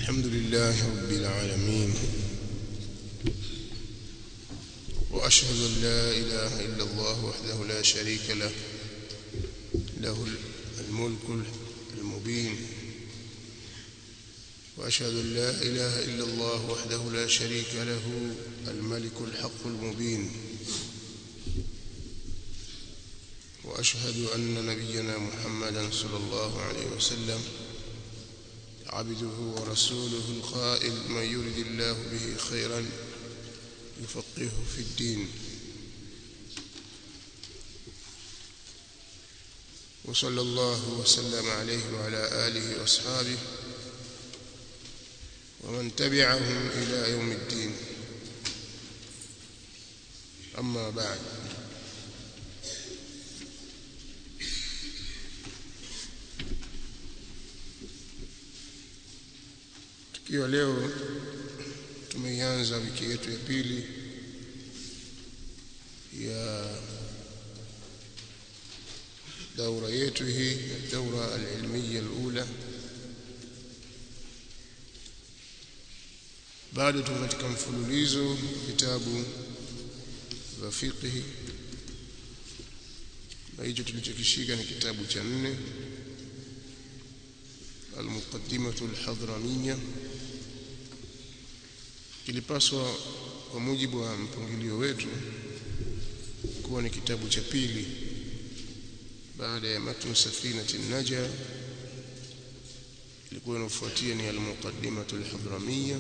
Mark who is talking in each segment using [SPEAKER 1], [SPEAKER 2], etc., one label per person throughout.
[SPEAKER 1] الحمد لله رب العالمين وأشهد أن لا إله إلا الله وحده لا شريك له له الملك المبين وأشهد أن لا إله إلا الله وحده لا شريك له الملك الحق المبين وأشهد أن نبينا محمدا صلى الله عليه وسلم عبده ورسوله القائل من يرد الله به خيرا يفقهه في الدين وصلى الله وسلم عليه وعلى آله وأصحابه ومن تبعهم إلى يوم الدين أما بعد tukiwa leo tumeianza wiki yetu ya pili ya daura yetu hii daura alilmiya alula bado tuko katika mfululizo vitabu vya fiqhi na hicho tulichokishika ni kitabu cha nne almuqaddimatu alhadramiyya kilipaswa kwa mujibu wa mpangilio wetu kuwa ni kitabu cha pili baada ya matn safinati naja ilikuwa inafuatia ni almuqaddimatu alhadramiyya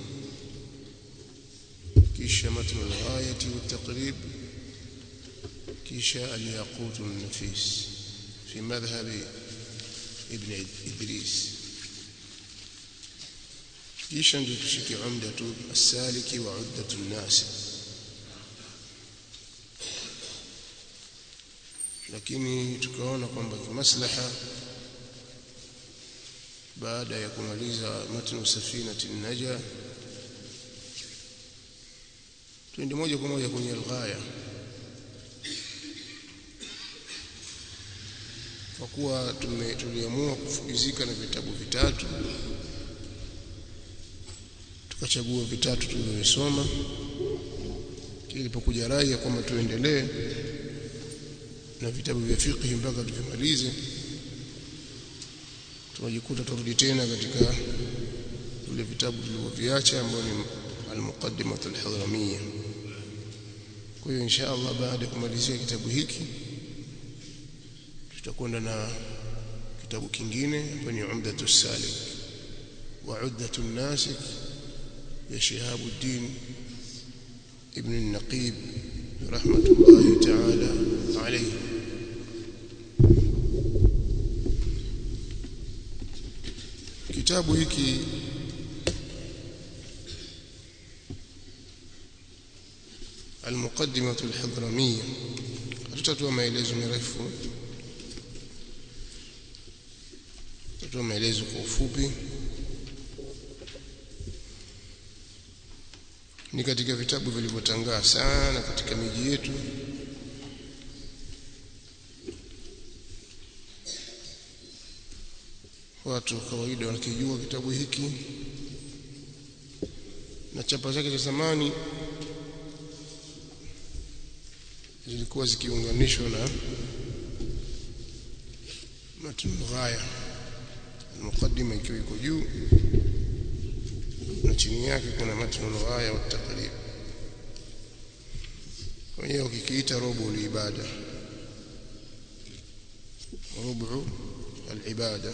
[SPEAKER 1] kisha matn alghayati والتقريب kisha alyaqut النفيس في مذهب ابن إدريس kisha ndio tushike umdatu as-saliki wa uddatu an-nas lakini tukaona kwamba kimaslaha baada ya kumaliza matnu safinati naja twende moja kwa moja kwenye alghaya kwa kuwa tuliamua kufukizika na vitabu vitatu tukachagua vitatu tulivyosoma ilipokuja rai ya kwamba tuendelee na vitabu vya fiqh mpaka tuvimalize tunajikuta turudi tena katika vile vitabu tulivyoviacha ambao ni al-muqaddimah al-hadramiyya kwa hiyo insha Allah baada ya kumalizia kitabu hiki tutakwenda na kitabu kingine ambacho ni umdatu salik wa uddatu nasik يا شهاب الدين ابن النقيب رحمة الله تعالى عليه kitabu hiki المقدمة الحضرمية hatutatoa maelezo marefu tutatoa maelezo kwa ufupi ni katika vitabu vilivyotangaa sana katika miji yetu watu kawaida wanakijua kitabu hiki na chapa zake za zamani zilikuwa zikiunganishwa na matn ghaya al-muqaddima ikiwa iko juu na chini yake kuna matnu al-ghaya wa taqrib wenyewe ukikiita robo al-ibada rubu al-ibada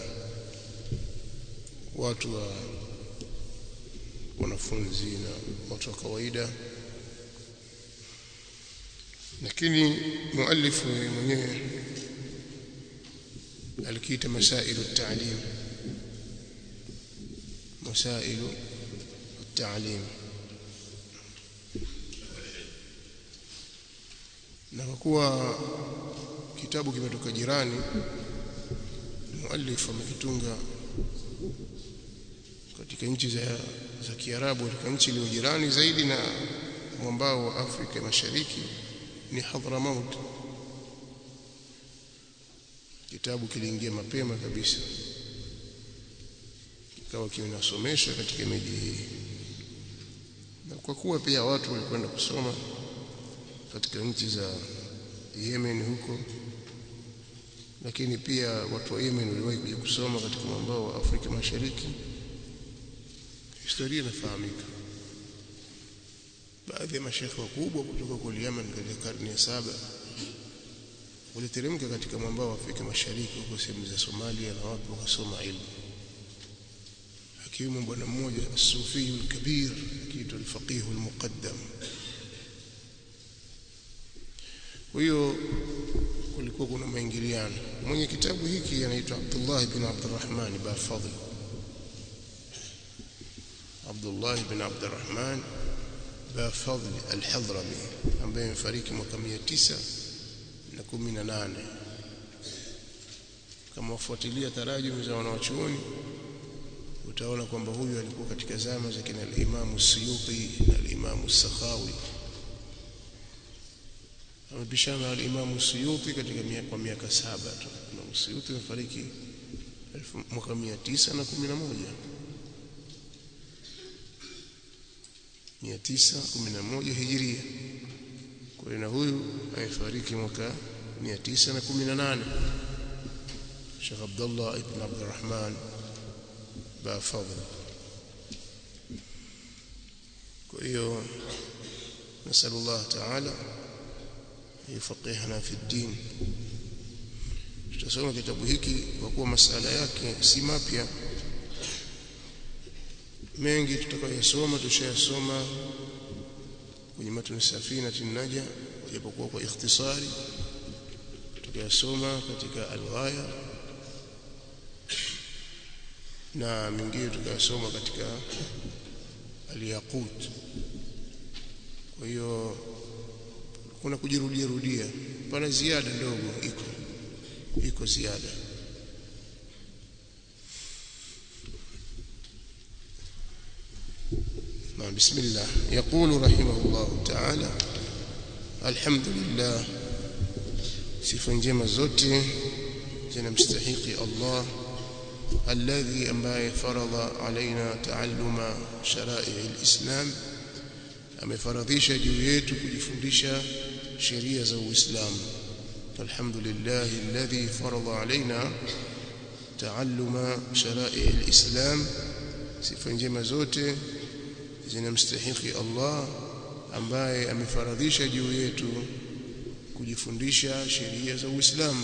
[SPEAKER 1] watu wa wanafunzi na watu wa kawaida lakini muallifu mwenyewe alikiita masailu at-ta'lim masailu التعليم na kwa kuwa kitabu kimetoka jirani muallif amekitunga katika nchi za za Kiarabu katika nchi iliyo jirani zaidi na mwambao wa Afrika Mashariki ni Hadramaut kitabu kiliingia mapema kabisa ikawa kinasomesha katika miji hii na kwa kuwa pia watu walikwenda kusoma katika nchi za Yemen huko lakini pia watu wa Yemen waliwahi kuja kusoma katika mwambao wa Afrika Mashariki historia inafahamika baadhi ya mashekhe wakubwa kutoka kule Yemen katika karne ya saba waliteremka katika mwambao wa Afrika Mashariki huko sehemu za Somalia na watu wakasoma ilmu akiwemo bwana mmoja Sufi al-Kabir akiitwa al-Faqih al-Muqaddam kwa hiyo kulikuwa kuna maingiliano mwenye kitabu hiki anaitwa Abdullah ibn Abdurrahman Bafadl Abdullah ibn Abdurrahman Bafadl al-Hadrami ambaye amefariki mwaka 918 kama wafuatilia tarajumi za wanawachuoni utaona kwamba huyu alikuwa katika zama za kina al-Imam Suyuti na al-Imam Sakhawi amepishana na al-Imam Suyuti katika miaka kwa miaka saba tu Imam Suyuti amefariki mwaka 911 911 hijiria kwa hiyo na huyu amefariki mwaka 918 Sheikh Abdullah ibn Abdurrahman بفضل كيو نسأل الله تعالى يفقهنا في الدين tutasoma kitabu hiki kwa kuwa masala yake si mapya mengi tutakayosoma tushayasoma kwenye matuni safina tinaja japokuwa kwa ikhtisari tutakayosoma katika alghaya na mingine tukayasoma katika aliyaqut kwa hiyo kuna kujirudia rudia pana ziada ndogo iko iko ziada بسم الله يقول رحمه الله تعالى الحمد لله sifa njema zote zinamstahiki Allah الذي ambaye faradha alaina taalluma sharai alislam amefaradhisha juu yetu kujifundisha sheria za Uislamu alhamdulillah alladhi faradha alaina taalluma sharai alislam sifa njema zote zinamstahiki Allah ambaye amefaradhisha juu yetu kujifundisha sheria za Uislamu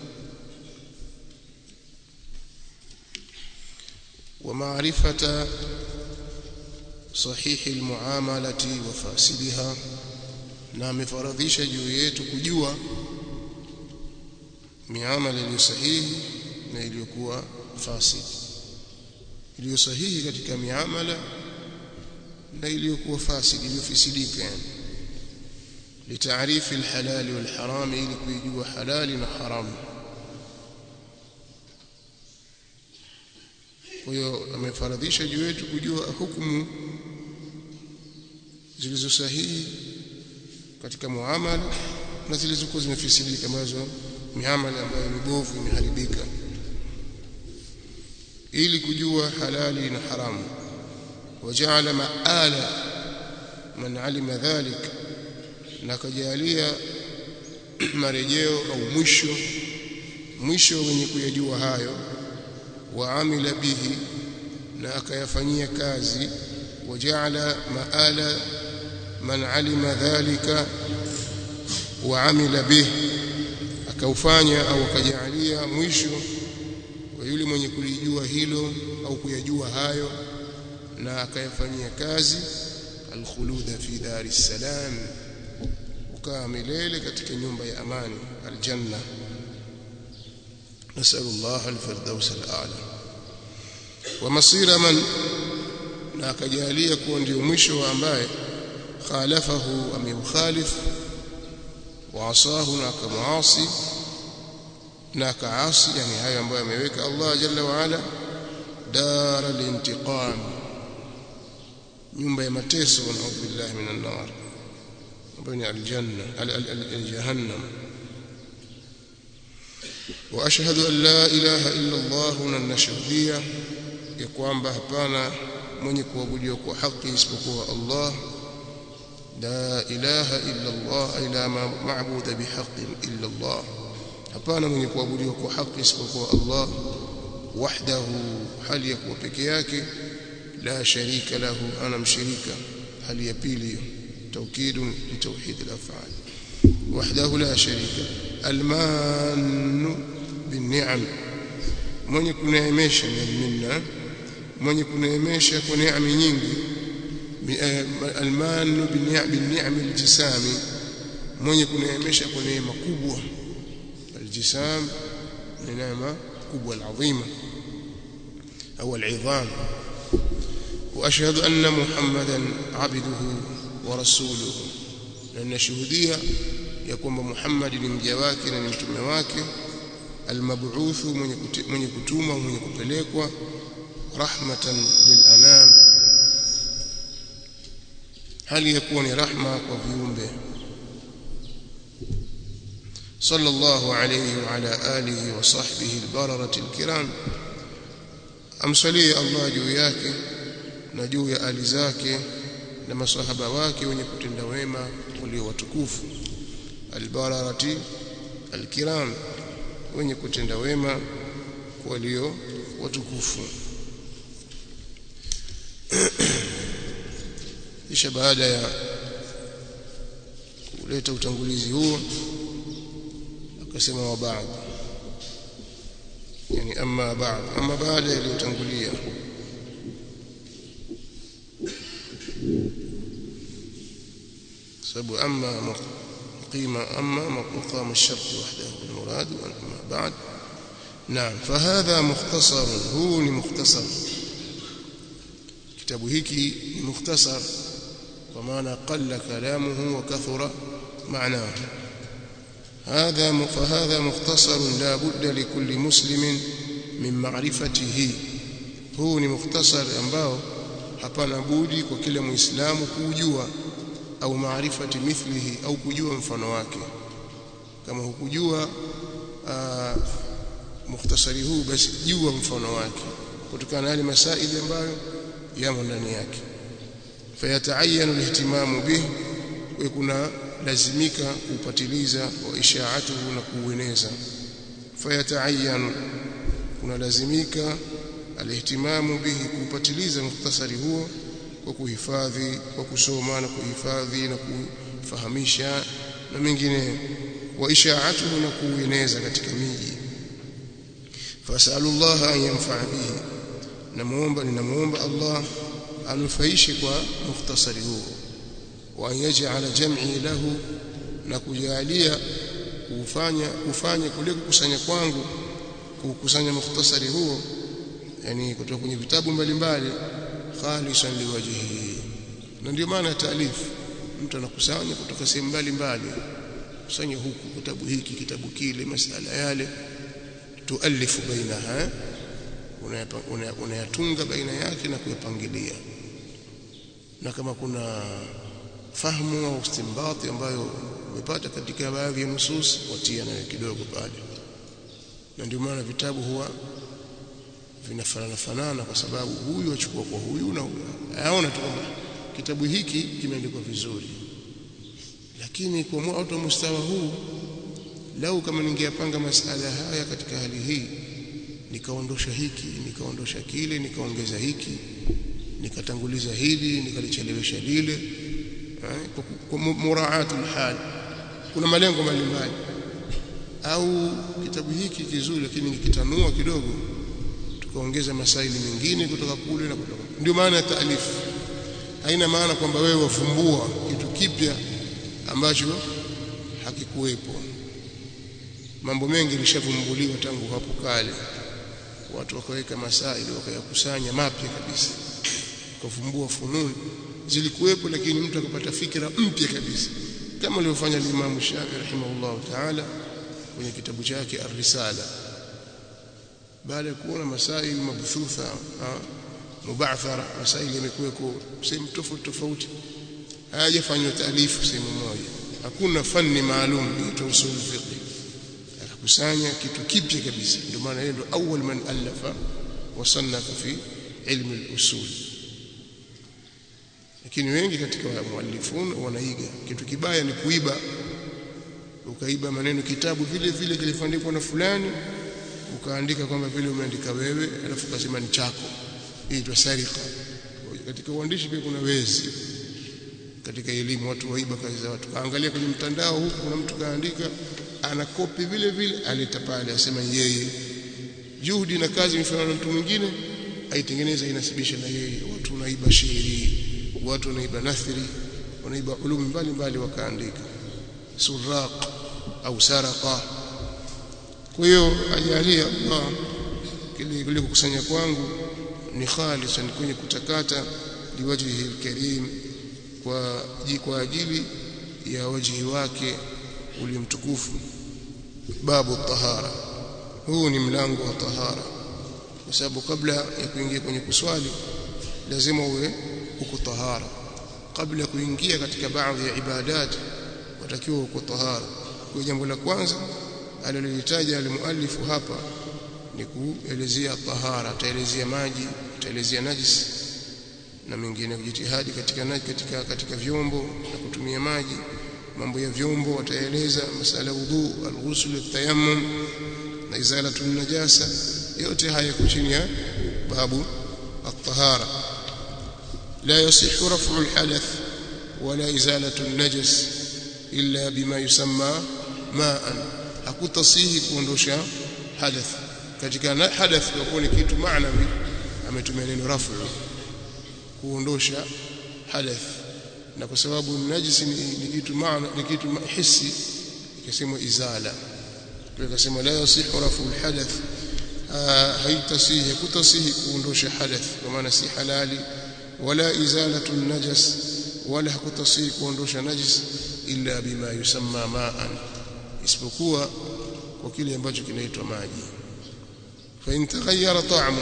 [SPEAKER 1] ومعرفة صحيح المعاملة وفاسدها na amefaradhisha juu yetu kujua miamala iliyo sahihi na iliyokuwa fasid iliyo sahihi katika miamala na iliyokuwa fasid iliyofisidika yani litaarifi alhalali walharam ili kujua halali na haramu kwa hiyo amefaradhisha juu yetu kujua hukumu zilizo sahihi katika muamala na zilizokuwa zimefisidika ambazo miamala ambayo mibovu imeharibika ili kujua halali na haramu wajaala maala man alima dhalik na kajalia marejeo au mwisho mwisho wenye kuyajua hayo waamila bihi na akayafanyia kazi wajaala maala man alima dhalika waamila bihi akaufanya au akajalia mwisho wa yule mwenye kulijua hilo au kuyajua hayo na akayafanyia kazi alkhuluda fi dari salam ukaa milele katika nyumba ya amani aljanna نسأل الله الفردوس الأعلى ومصير من na akajalia kuwa ndio mwisho ambaye khalafahu amemkhalif wa asahu na akamuasi na akaasi yani hayo ambayo ameweka Allah jalla wa ala dara lintiqam nyumba ya mateso na billahi minan nar ambayo ni aljanna aljahannam واشهد ان لا اله الا الله ونشهديه ya kwamba hapana mwenye kuabudiwa kwa haki isipokuwa Allah la ilaha illa Allah ay la ma'budu bihaqqin illa Allah hapana mwenye kuabudiwa kwa haki isipokuwa Allah wahdahu hali ya kuwa peke yake la sharika lahu ana mshirika hali ya pili توكيد لتوحيد الافعال وحده لا شريك المان بالنعم mwenye kuneemesha minna mwenye kuneemesha kwa neema nyingi alman binni'am aljisami mwenye kuneemesha kwa neema kubwa aljisam ni neema kubwa alazima au al'idham واشهد ان محمدا عبده ورسوله na ninashuhudia ya kwamba Muhammad ni mja wake na ni mtume wake almab'uthu mwenye mwenye kutuma mwenye kupelekwa rahmatan lilanam hali ya kuwa ni rahma kwa viumbe sallallahu alayhi wa ala alihi wa sahbihi albararati alkiram amsalie Allah juu yake na juu ya ali zake na masahaba wake wenye kutenda wema walio watukufu albararati alkiram wenye kutenda wema walio watukufu kisha baada ya kuleta utangulizi huo akasema wa baadhi yani amma baadhi amma baada ya iliyotangulia sababu amma قيمة أما مقام الشرط وحده المراد وأما بعد نعم فهذا مختصر هو مختصر كتاب هيكي مختصر ومعنى قل كلامه وكثر معناه هذا فهذا مختصر لا بد لكل مسلم من معرفته هو مختصر ambao hapana budi kwa kila muislamu kujua au maarifati mithlihi au kujua mfano wake kama hukujua mukhtasari huu basi jua mfano wake kutokana na yale masaili ambayo yamo ndani yake fayataayanu alihtimamu bih kwa kuna lazimika kupatiliza wa ishaatuhu na kuueneza fayataayanu kuna lazimika alihtimamu bihi kupatiliza mukhtasari huo kwa kuhifadhi kwa kusoma na kuhifadhi na kufahamisha na mengine wa ishaatuhu na kueneza katika miji fasalullah an yanfa bihi namuomba ninamuomba Allah anufaishe kwa mukhtasari huo wa yaj'ala jam'i lahu na kujalia kufanya kufanya kule kukusanya kwangu kukusanya mukhtasari huo yani kutoka kwenye vitabu mbalimbali khalisan liwajhihi na ndio maana taalifu mtu anakusanya kutoka sehemu mbalimbali kusanya huku kitabu hiki kitabu kile masala yale tualifu bainaha unayatunga baina yake na kuyapangilia na kama kuna fahamu au istimbati ambayo umepata katika baadhi ya nusus watia nayo kidogo pale na ndio maana vitabu huwa vinafanana fanana kwa sababu huyu achukua kwa huyu na huyu aona tu kwamba kitabu hiki kimeandikwa vizuri lakini kwa watu wa mustawa huu lau kama ningeyapanga masala haya katika hali hii nikaondosha hiki nikaondosha kile nikaongeza hiki nikatanguliza hili nikalichelewesha lile kwa muraatul hal kuna malengo mbalimbali au kitabu hiki kizuri lakini nikitanua kidogo tukaongeza masaili mengine kutoka kule na kutoka ndio maana ya taalifu haina maana kwamba wewe wafumbua kitu kipya ambacho hakikuwepo mambo mengi yalishavumbuliwa tangu hapo kale watu wakaweka masaili wakayakusanya mapya kabisa wakafumbua fununi zilikuwepo lakini mtu akapata fikra mpya kabisa kama alivyofanya Imam Shafi rahimahullah ta'ala kwenye kitabu chake Ar-Risala baada ya kuona masaili mabthutha mubathara masaili yamekuweko sehemu tofauti tofauti hayajafanywa taalifu sehemu moja hakuna fani maalum inaitwa usul fiqh akakusanya kitu kipya kabisa ndio maana yeye ndo awwal man alafa wasannafa fi ilmu al-usul lakini wengi katika muallifun wanaiga kitu kibaya ni kuiba ukaiba maneno kitabu vile vile kilifandikwa na fulani ukaandika kwamba vile umeandika wewe alafu ukasema ni chako hii itwa sarika katika uandishi pia kuna wezi katika elimu watu waiba kazi za watu kaangalia kwenye mtandao huku kuna mtu kaandika ana kopi vile vile aleta pale asema yeye juhudi na kazi imefanywa na mtu mwingine aitengeneza inasibisha na yeye watu wanaiba shairi watu wanaiba nathri wanaiba ulumi mbalimbali wakaandika suraq au saraqa kwa hiyo ajalia Allah kile kile kukusanya kwangu ni khalisan kwenye kutakata liwajhihi alkarim kwa kwa ajili ya wajhi wake ulimtukufu babu tahara huu ni mlango wa tahara kwa sababu kabla ya kuingia kwenye kuswali lazima uwe uko tahara kabla ya kuingia katika baadhi ya ibadat watakiwa uko tahara kwa jambo la kwanza alilolitaja alimuallifu hapa ni kuelezea tahara ataelezea maji ataelezea najis na mengine kujitihadi katika katika katika vyombo na kutumia maji mambo ya vyombo wataeleza masala wudu alghusl atayammum na izalatu najasa yote haya yako chini ya babu at-tahara la yasihhu raf'u al-hadath wala izalatu an-najas illa bima yusamma ma'an hakutasihi kuondosha hadath katika hadath kwa ni kitu maanawi ametumia neno raf'u kuondosha hadath na kwa sababu najisi ni, ni kitu maana ni kitu hisi ikasema izala kwa ikasema la yasihu rafu alhadath haitasihi kutasihi kuondosha hadath kwa maana si halali wala izalatu najas wala hakutasihi kuondosha najis illa bima yusamma ma'an isipokuwa kwa kile ambacho kinaitwa maji fa in taghayyara ta'mu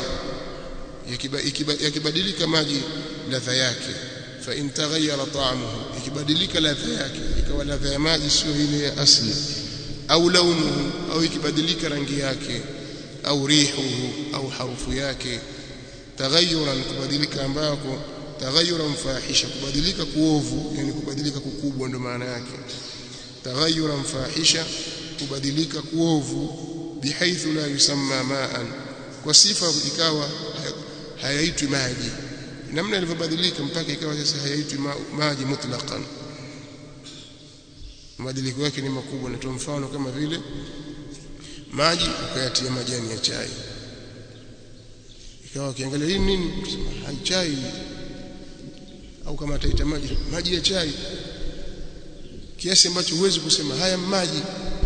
[SPEAKER 1] yakibadilika maji ladha yake fa in taghayyara ta'muhu ikibadilika ladha yake ikawa ladha ya maji sio ile ya asli au launuhu au ikibadilika rangi yake au rihuhu au harufu yake taghayyuran kubadilika ambako taghayyuran fahisha kubadilika kuovu yani kubadilika kukubwa ndo maana yake taghayyuran fahisha kubadilika kuovu bihaithu la yusamma ma'an kwa sifa ikawa hayaitwi maji namna ilivyobadilika mpaka ikawa sasa hayaitwi maji mutlaqan mabadiliko yake ni makubwa natoa mfano kama vile maji ukayatia majani ya chai ikawa ukiangalia hii nini hai chai au kama ataita maji maji ya chai kiasi ambacho huwezi kusema haya maji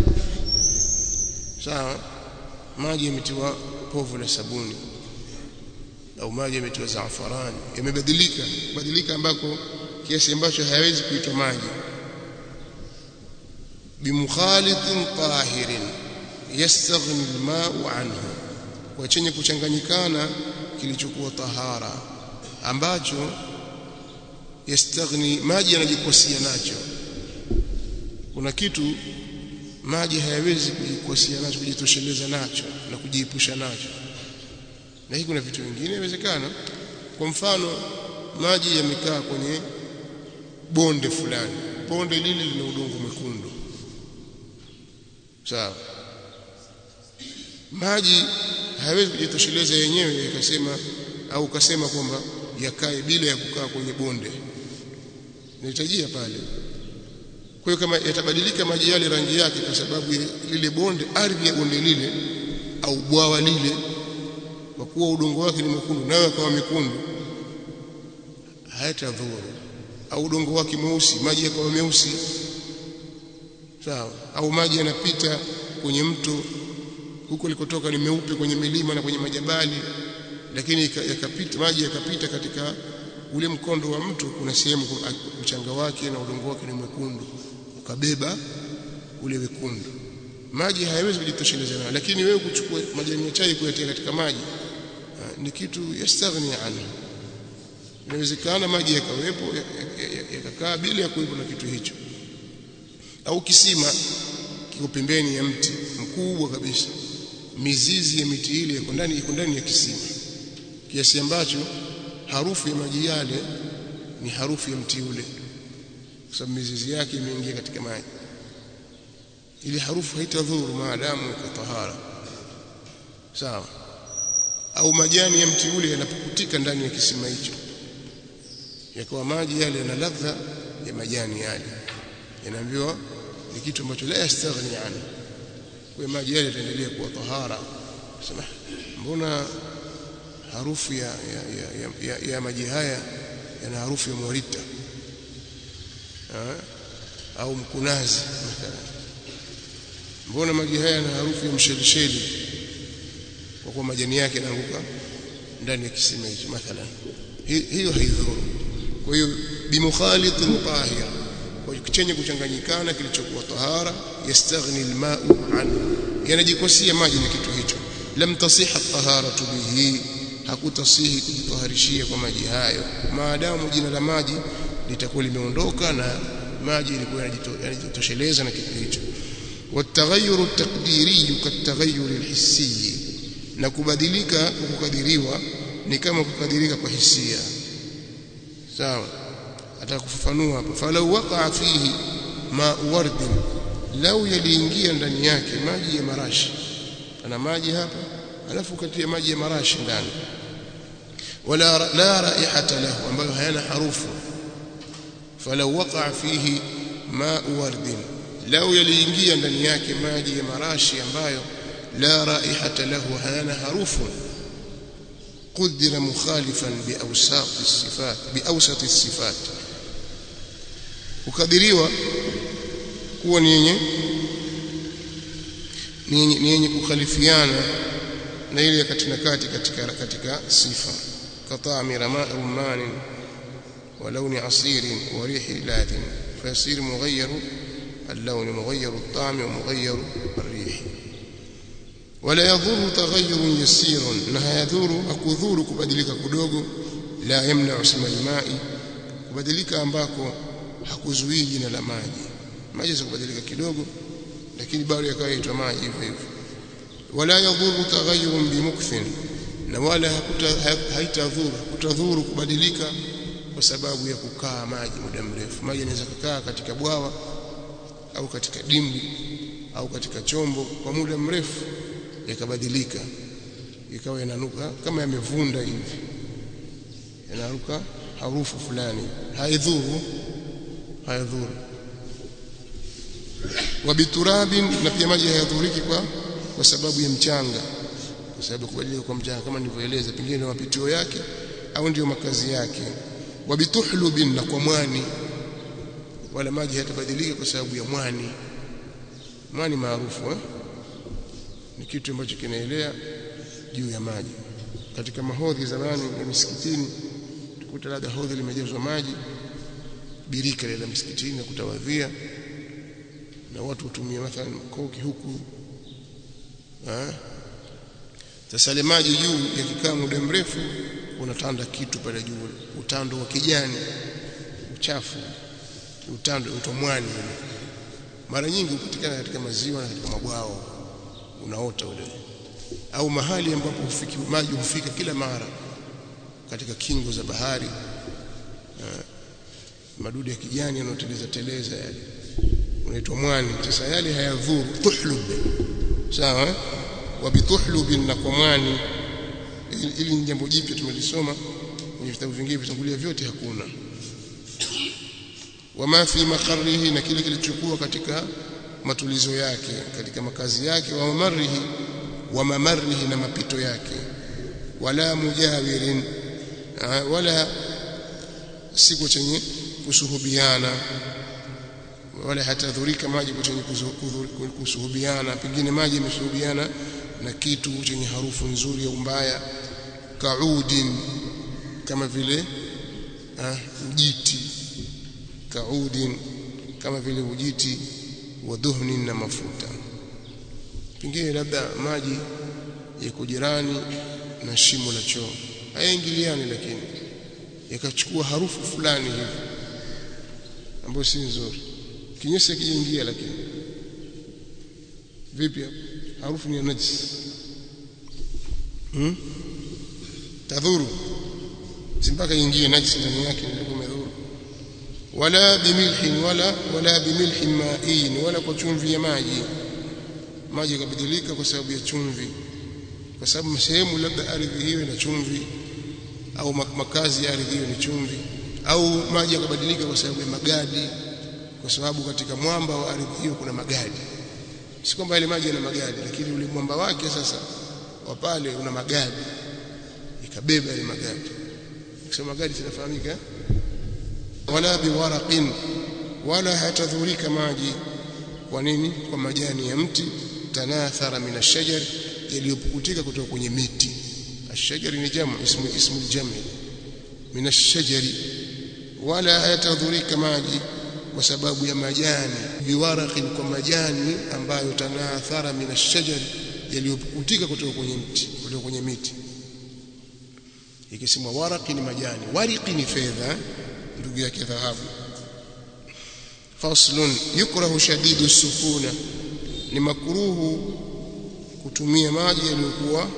[SPEAKER 1] sawa maji yametiwa povu la sabuni au maji yametiwa zaafarani yamebadilika badilika ambako kiasi ambacho hayawezi kuitwa maji bimukhalitin tahirin yastaghni alma'u anhu kwa chenye kuchanganyikana kilichokuwa tahara ambacho yastaghni maji yanajikosia nacho kuna kitu maji hayawezi kujikosia nacho kujitosheleza nacho na kujiepusha nacho na hii kuna vitu vingine inawezekana kwa mfano maji yamekaa kwenye bonde fulani bonde lile lina udongo mwekundu sawa maji hayawezi kujitosheleza yenyewe yakasema au ukasema kwamba yakae bila ya kukaa kwenye bonde inahitajia pale kwa hiyo kama yatabadilika maji yale rangi yake kwa sababu lile bonde ardhi ya bonde lile au bwawa lile kwa kuwa udongo wake ni mwekundu nayo akawa mekundu hayatadhuru au udongo wake mweusi maji yakawa meusi sawa au maji yanapita kwenye mto huko likotoka ni meupe kwenye milima na kwenye majabali lakini yakapita maji yakapita katika ule mkondo wa mto kuna sehemu mchanga wake na udongo wake ni mwekundu ukabeba ule wekundu maji hayawezi kujitosheleza nayo lakini wewe kuchukua majani ya chai kuyatia katika maji ni kitu yastaghni anhu inawezekana maji yakawepo yakakaa bila ya kuwepo na kitu hicho au kisima kiko pembeni ya mti mkubwa kabisa mizizi ya miti ile iko ndani iko ndani ya kisima kiasi ambacho harufu ya maji yale ni harufu ya mti ule kwa sababu mizizi yake imeingia katika maji ile harufu haitadhuru maadamu iko tahara sawa au majani ya mti ule yanapokutika ndani ya kisima hicho yakawa maji yale yana ladha ya majani yale yanaambiwa ni kitu ambacho la yastaghni anhu kwa maji yale yataendelea kuwa tahara sema mbona harufu ya, ya, ya, ya, ya maji haya yana harufu ya morita ha? au mkunazi mathalan mbona maji haya yana harufu ya mshelisheli kwa kuwa majani yake yanaanguka ndani ya kisima hicho mathalan hiyo haidhuru kwa hiyo bimukhalitin tahir kwa chenye kuchanganyikana kilichokuwa tahara yastaghni alma'u an yanajikosia maji na kitu hicho lam tasiha taharatu bihi hakutasihi kujitaharishia kwa maji hayo maadamu jina la maji litakuwa limeondoka na maji ilikuwa yanajitosheleza na kitu hicho والتغير التقديري كالتغير الحسي na kubadilika kukadiriwa ni kama kukadirika kwa hisia sawa atakufafanua hapo falau waqa fihi ma ward lau yaliingia ndani yake maji ya marashi ana maji hapa alafu katia maji ya marashi ndani wala la raihata lahu ambayo hayana harufu falau waqa fihi ma ward lau yaliingia ndani yake maji ya marashi ambayo la raihata lahu hayana harufu قدر مخالفا بأوساط الصفات بأوسط الصفات ukadiriwa kuwa ni yenye ni yenye kukhalifiana na ile kati na kati katika katika sifa katami rumman wa launi asir wa rihi ladin fayasir mughayyir اللون مغير الطعم ومغير الريح ولا يضر تغير يسير انها يضر akudhuru kubadilika kidogo la yamna usma almai kubadilika ambako hakuzuii jina la maji maji za kubadilika kidogo lakini bado yakawa yaitwa maji hivyo hivyo wala yadhuru taghayyurun bimukthin na wala haitadhuru kutadhuru kubadilika kwa sababu ya kukaa maji muda mrefu maji yanaweza kukaa katika bwawa au katika dimbwi au katika chombo kwa muda mrefu yakabadilika ikawa yananuka kama yamevunda hivi yanaruka harufu fulani haidhuru hayadhuru wabiturabin na pia maji hayadhuriki kwa kwa sababu ya mchanga kwa sababu kubadilika kwa mchanga kama nilivyoeleza pengine mapitio yake au ndio makazi yake wabituhlubin na kwa mwani wala maji hayatabadilika kwa sababu ya mwani mwani maarufu eh? ni kitu ambacho kinaelea juu ya maji katika mahodhi zamani ya misikitini tukuta labda hodhi limejazwa maji birika la msikitini na kutawadhia na watu hutumia mathalan koki huku eh sasa ile maji juu yakikaa muda mrefu unatanda kitu pale juu utando wa kijani uchafu utando utomwani mara nyingi hupatikana katika maziwa na katika mabwao unaota ule au mahali ambapo hufiki maji hufika kila mara katika kingo za bahari uh, madudu ya kijani yanayoteleza teleza yale unaitwa mwani sasa yale hayadhuru tuhlub sawa wa bituhlub na kwa mwani ili ni jambo jipya tumelisoma kwenye vitabu vingine vitangulia vyote hakuna wama fi maqarrihi na kile kilichokuwa katika matulizo yake katika makazi yake wa mamarihi wa mamarihi na mapito yake wala mujawirin wala siko chenye kusuhubiana wala hatadhurika maji chenye kusuhubiana pengine maji yamesuhubiana na kitu chenye harufu nzuri au mbaya kaudin kama vile ujiti kaudin kama vile ujiti wa dhuhni na mafuta pengine labda maji yako jirani na shimo la choo hayaingiliani lakini yakachukua harufu fulani hivi ambayo si nzuri kinyesi kiingia lakini vipi harufu ni ya najis hmm? yadhuru si mpaka ingie najisi ndani yake ndio umedhuru wala bimilhin wala wala bimilhin ma'in wala kwa chumvi ya maji maji yakabadilika kwa sababu ya chumvi kwa sababu sehemu labda ardhi hiyo ina chumvi au makazi ya ardhi hiyo ni chumvi au maji yakabadilika kwa sababu ya magadi kwa sababu katika mwamba wa ardhi hiyo kuna magadi si kwamba ile maji yana magadi lakini ule mwamba wake sasa wa pale una magadi ikabeba ile magadi kusema magadi zinafahamika wala biwaraqin wala hatadhurika maji kwa nini kwa majani ya mti tanathara min ash-shajar yaliyopukutika kutoka kwenye miti ash-shajar ni jamu ismu ismu al-jam' min ash-shajar wala hayatadhurika maji kwa sababu ya majani biwaraqin kwa majani ambayo tanathara min ash-shajar yaliyopukutika kutoka kwenye mti kutoka kwenye miti ikisemwa waraqi ni majani wariqi ni fedha ndugu yake dhahabu faslun yukrahu shadidu sukuna ni makruhu kutumia maji yaliyokuwa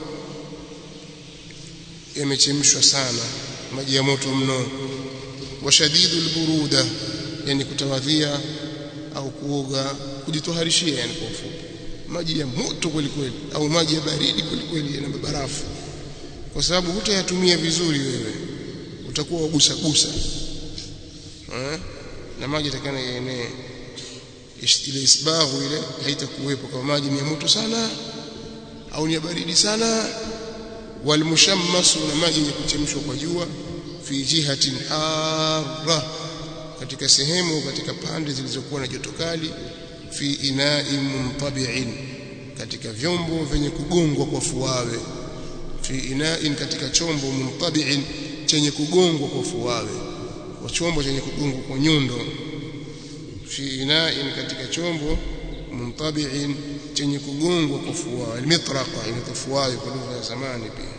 [SPEAKER 1] yamechemshwa sana maji ya moto mno wa shadidu alburuda yani kutawadhia au kuoga kujitoharishia yani kwa ufupi maji ya moto kweli kweli au maji ya baridi kweli kweli yana barafu kwa sababu hutayatumia vizuri wewe utakuwa ugusa gusa eh na maji yatakana yaenee ile isbaghu ile haitakuwepo kama maji ni ya moto sana au ni ya baridi sana walmushammasu na maji yenye kuchemshwa kwa jua fi jihatin harra katika sehemu katika pande zilizokuwa na joto kali fi ina'in muntabi'in katika vyombo vyenye kugongwa kwa fuawe fi ina'in katika chombo muntabi'in chenye kugongwa kwa fuawe kwa chombo chenye kugongwa kwa nyundo fi ina'in katika chombo muntabi'in chenye kugongwa kwa fuawe almitraqa inatofuawe kwa lugha ya zamani pia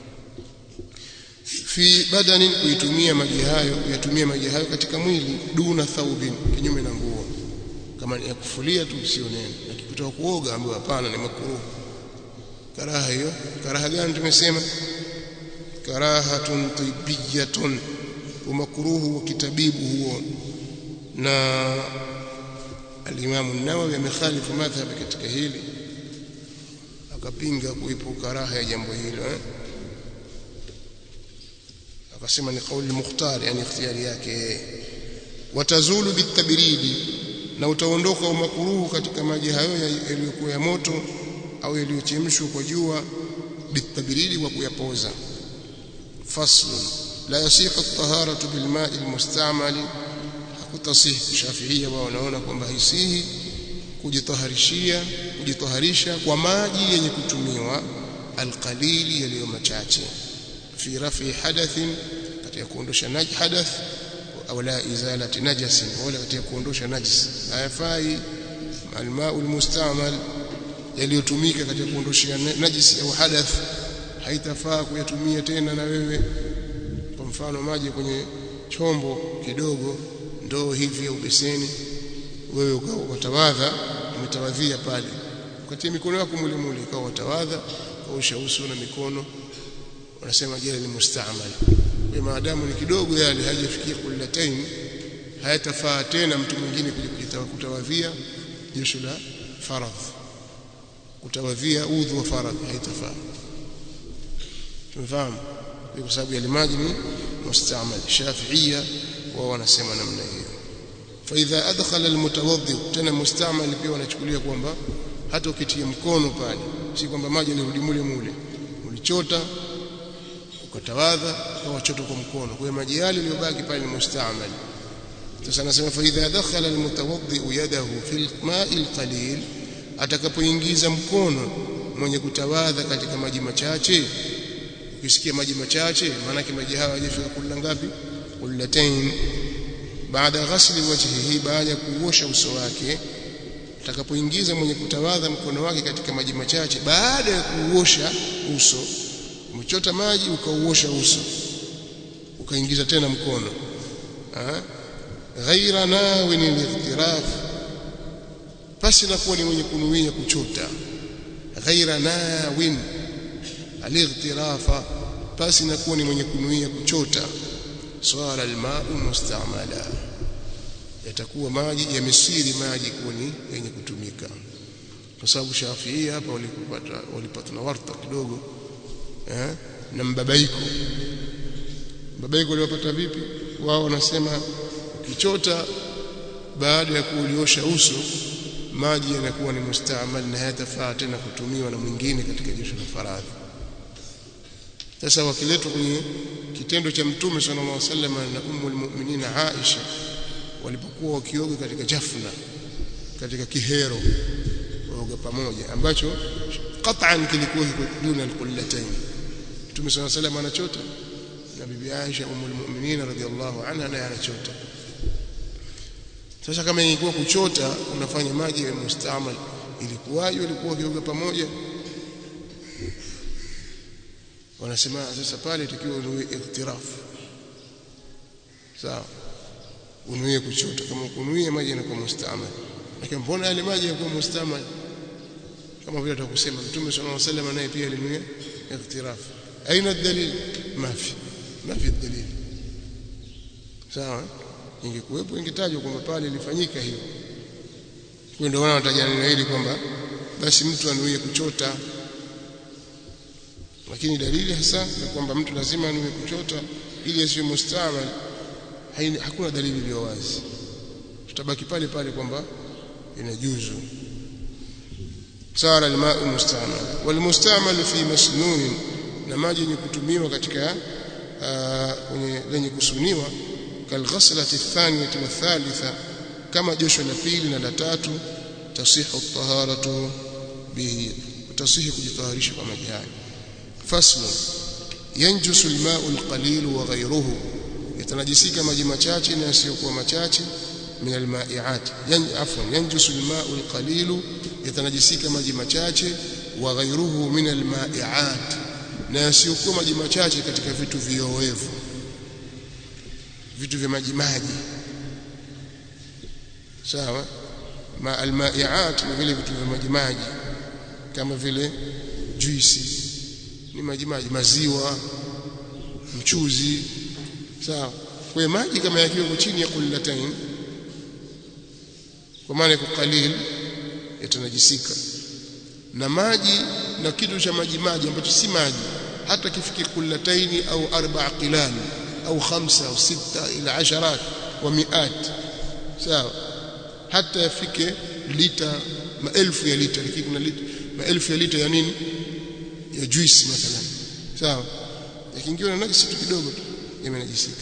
[SPEAKER 1] fi badanin kuitumia maji hayo kuyatumia maji hayo katika mwili duna thaubin kinyume na nguo kama ni ya kufulia tu sio neno akikutoka kuoga ambayo hapana ni makruh karaha hiyo karaha gani tumesema karahatun tibiyatun umakruhu wa kitabibu huo na al-Imam an-Nawawi amekhalifu madhhab katika hili akapinga kuipo karaha ya jambo hilo eh? akasema ni kauli mukhtar yani ikhtiyari yake watazulu bitabridi na utaondoka umakuruhu katika maji hayo yaliyokuwa ya moto au yaliyochemshwa kwa jua bitabridi kwa kuyapoza faslun la yasihu at-taharatu bilma'i al-mustamali hakutasih shafiia wao wanaona kwamba haisihi kujitaharishia kujitaharisha kwa maji yenye kutumiwa alqalili yaliyo machache fi rafi hadathin katika kuondosha naj hadath au la izalati najasin wala katika kuondosha najis hayafai almau almustamal yaliyotumika katika kuondoshia najis au hadath haitafaa kuyatumia tena na wewe kwa mfano maji kwenye chombo kidogo ndoo hivi au beseni wewe ukatawadha umetawadhia pale ukatia mikono yako mule mule ikawa utawadha kaosha uso na mikono wanasema jela ni mustaamal kwa maadamu ni kidogo yale hajafikia kullatain hayatafaa tena mtu mwingine kuja kutawadhia josho la faradh kutawadhia udhu wa faradh haitafaa tumefahamu kwa sababu yale maji ni mustaamal shafiia wao wanasema namna hiyo فاذا ادخل المتوضئ tena mustamal pia wanachukulia kwamba hata ukitia mkono pale si kwamba maji yanarudi mule mule ulichota ukatawadha ukawa chota kwa mkono kwa hiyo maji yale yaliyobaki pale ni mustamal sasa anasema fa idha dakhala almutawaddi yadahu fil ma'i alqalil atakapoingiza mkono mwenye kutawadha katika maji machache ukisikia maji machache maana yake maji hayo hayajafika kula ngapi kullatain baada ghasli wajhihi baada ya kuosha uso wake atakapoingiza mwenye kutawadha mkono wake katika maji machache baada ya kuosha uso umechota maji ukauosha uso ukaingiza tena mkono ha? ghaira nawin lightiraf basi nakuwa ni mwenye kunuia kuchota ghaira nawin alighitirafa basi inakuwa ni mwenye kunuia kuchota swala almau mustamala yatakuwa maji yamesiri maji kuwa ni yenye kutumika kwa sababu Shafii hapa walipata walipata na warta kidogo eh na mbabaiko mbabaiko waliopata vipi wao wanasema ukichota baada ya kuuliosha uso maji yanakuwa ni mustaamal na hayatafaa tena kutumiwa na mwingine katika josho la faradhi sasa wakiletwa kwenye kitendo cha mtume sallallahu alaihi wasallam na ummu almu'minin Aisha walipokuwa wakioga katika jafna katika kihero waoga pamoja ambacho qat'an kilikuwa kiko duna alqullatayn mtume sallallahu alaihi wasallam anachota na bibi Aisha ummu almu'minin radhiallahu anha naye anachota sasa kama ingekuwa kuchota unafanya maji ya mustamal ilikuwaje walikuwa wakioga pamoja wanasema sasa pale tukiwa unuie iktiraf sawa unuie kuchota kama kunuie maji yanakuwa mustamal lakini mbona yale maji yanakuwa mustamal kama vile tutakusema mtume sallallahu alaihi wasallam naye pia alinuia iktiraf aina dalil mafi mafi dalil sawa ingekuwepo ingetajwa kwamba pale ilifanyika hiyo kwa ndio wana wataja neno hili kwamba basi mtu anuie kuchota lakini dalili hasa ni kwamba mtu lazima anuie kuchota ili asiwe mustamal hakuna dalili iliyo wazi tutabaki pale pale kwamba inajuzu sara almau mustamal walmustamal fi masnun na maji yenye kutumiwa katika kwenye lenye kusuniwa kalghaslati thaniyati wa thalitha kama josho la pili na la tatu tasihu taharatu bihi tasihi kujitaharisha kwa maji haya fasl yanjusu alma'u alqalil wa ghayruhu yatanajisika maji machache na yasiyokuwa machache min alma'iat yan afwan yanjusu alma'u alqalil yatanajisika maji machache wa ghayruhu min alma'iat na yasiyokuwa maji machache katika vitu viowevu vitu vya maji maji sawa ma almaiat ni vile vitu vya maji maji kama vile juisi ni maji maji maziwa mchuzi sawa kwa maji kama yakiwa chini ya kullatain kwa maana kwa qalil yatanajisika na maji na kitu cha maji maji ambacho si maji hata kifike kullataini au arba'a qilal au khamsa au sita ila asharat wa miat sawa hata yafike lita maelfu ya lita lakini kuna lita maelfu ya lita ya nini ya juice mathalan sawa yakiingiwa na najisi tu kidogo tu yamenajisika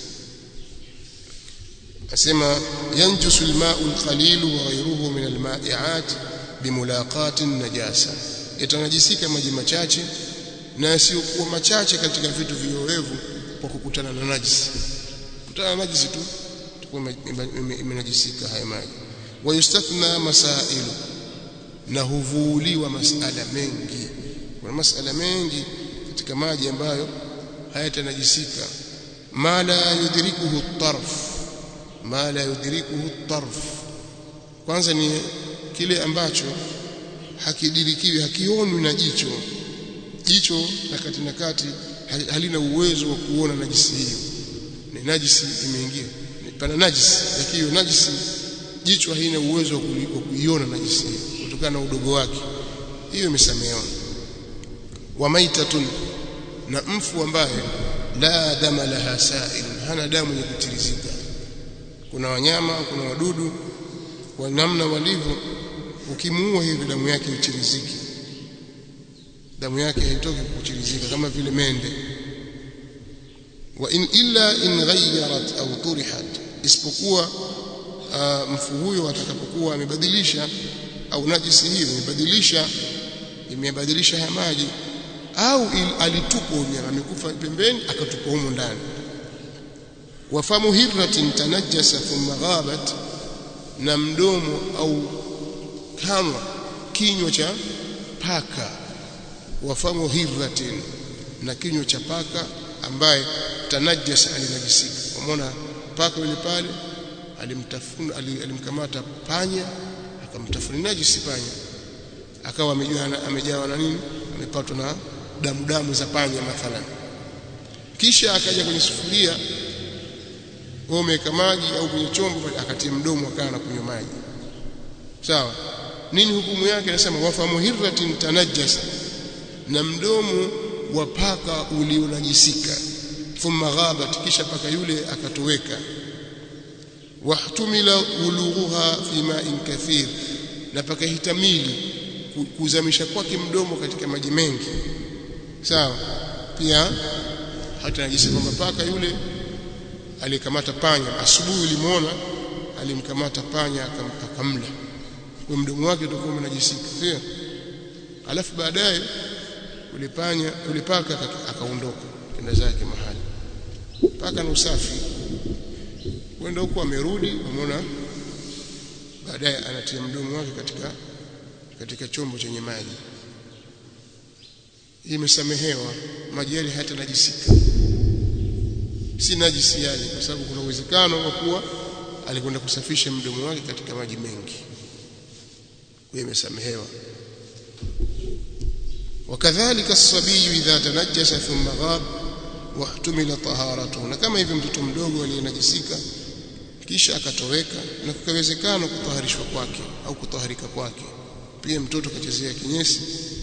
[SPEAKER 1] asema yanjusu alma'u alqalil wa ghayruhu min alma'iat bimulaqati najasa yatanajisika maji machache na yasiyokuwa machache katika vitu viowevu kwa kukutana na najisi kukutana na najisi tu tukua imenajisika haya maji wayustathna masailu na huvuliwa masala mengi kuna masala mengi katika maji ambayo hayatanajisika ma la yudrikuhu tarf ma la yudrikuhu tarf kwanza ni kile ambacho hakidirikiwi hakionwi na jicho jicho na kati na kati halina uwezo wa kuona najisi hiyo ni najisi imeingia pana najisi lakini najisi jicho halina uwezo wa kuiona najisi hiyo kutokana na udogo wake hiyo imesamehewa wa maitatun na mfu ambaye la dama laha sa'il hana damu yenye kutirizika kuna wanyama kuna wadudu kwa namna walivyo ukimuua hivi damu yake itiriziki damu yake haitoki kuchirizika kama vile mende wa in illa in ghayyarat au turihat isipokuwa uh, mfu huyo atakapokuwa amebadilisha au najisi hiyo imebadilisha imebadilisha ya maji au alitupwa mnyama amekufa pembeni akatupwa humo ndani wafamu hirratin tanajjasa thumma ghabat na mdomo au kama kinywa cha paka wafamu hirratin na kinywa cha paka ambaye tanajjasa alinajisika umeona paka yule pale alimtafuna alimkamata panya akamtafuna najisi panya akawa amejawa amejawa na nini amepatwa na damu damu za panya mathalan kisha akaja kwenye sufuria wewe umeweka maji au kwenye chombo akatia mdomo akaa na kunywa maji sawa nini hukumu yake anasema wafamu hirratin tanajjasa na mdomo wa paka ulionajisika thumma ghabat kisha paka yule akatoweka wahtumila ulughuha fi ma'in kathir na paka hitamili kuzamisha kwake mdomo katika maji mengi sawa pia hata najisi kwamba paka yule alikamata panya asubuhi ulimuona alimkamata panya akamla kwa mdomo wake utakuwa unajisika sio alafu baadaye ule panya ule paka akaondoka kenda zake mahali paka na usafi kwenda huko amerudi umeona baadaye anatia mdomo wake katika katika chombo chenye maji imesamehewa maji yale hata najisika si najisi yale kwa sababu kuna uwezekano wa kuwa alikwenda kusafisha mdomo wake katika maji mengi kwa imesamehewa wakadhalika as-sabiy idha tanajjasa thumma ghab wahtumila taharatuhu na kama hivyo mtoto mdogo aliyenajisika kisha akatoweka na kukawezekana kutaharishwa kwake au kutaharika kwake pia mtoto kachezea kinyesi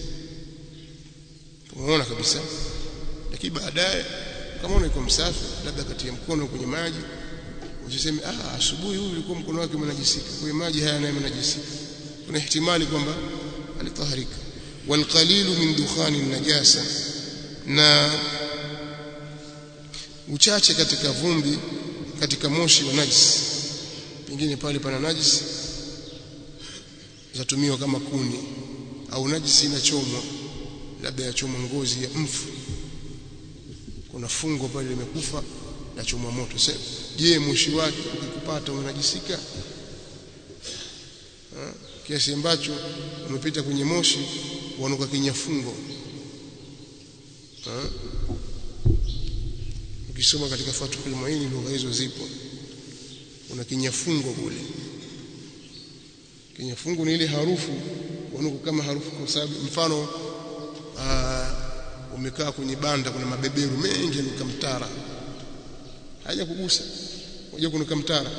[SPEAKER 1] tumeona kabisa lakini baadaye kama unaiko msafi labda katia mkono kwenye maji usiseme ah asubuhi huyu ulikuwa mkono wake unajisika kwa maji haya nayo yanajisika kuna ihtimali kwamba alitaharika walqalilu min dukhani najasa na uchache katika vumbi katika moshi wa najisi pengine pale pana najisi zatumiwa kama kuni au najisi inachomwa labda yachomwa ngozi ya mfu kuna fungo pale limekufa na chomwa moto sasa je moshi wake ukikupata unajisika kiasi ambacho umepita kwenye moshi wanuka kinyafungo ukisoma katika Fathul Muin lugha hizo zipo una kinyafungo kule kinyafungo ni ile harufu wanuka kama harufu kwa sababu mfano umekaa kwenye banda kuna mabeberu mengi yanuka mtara haja kugusa unajua kunuka mtara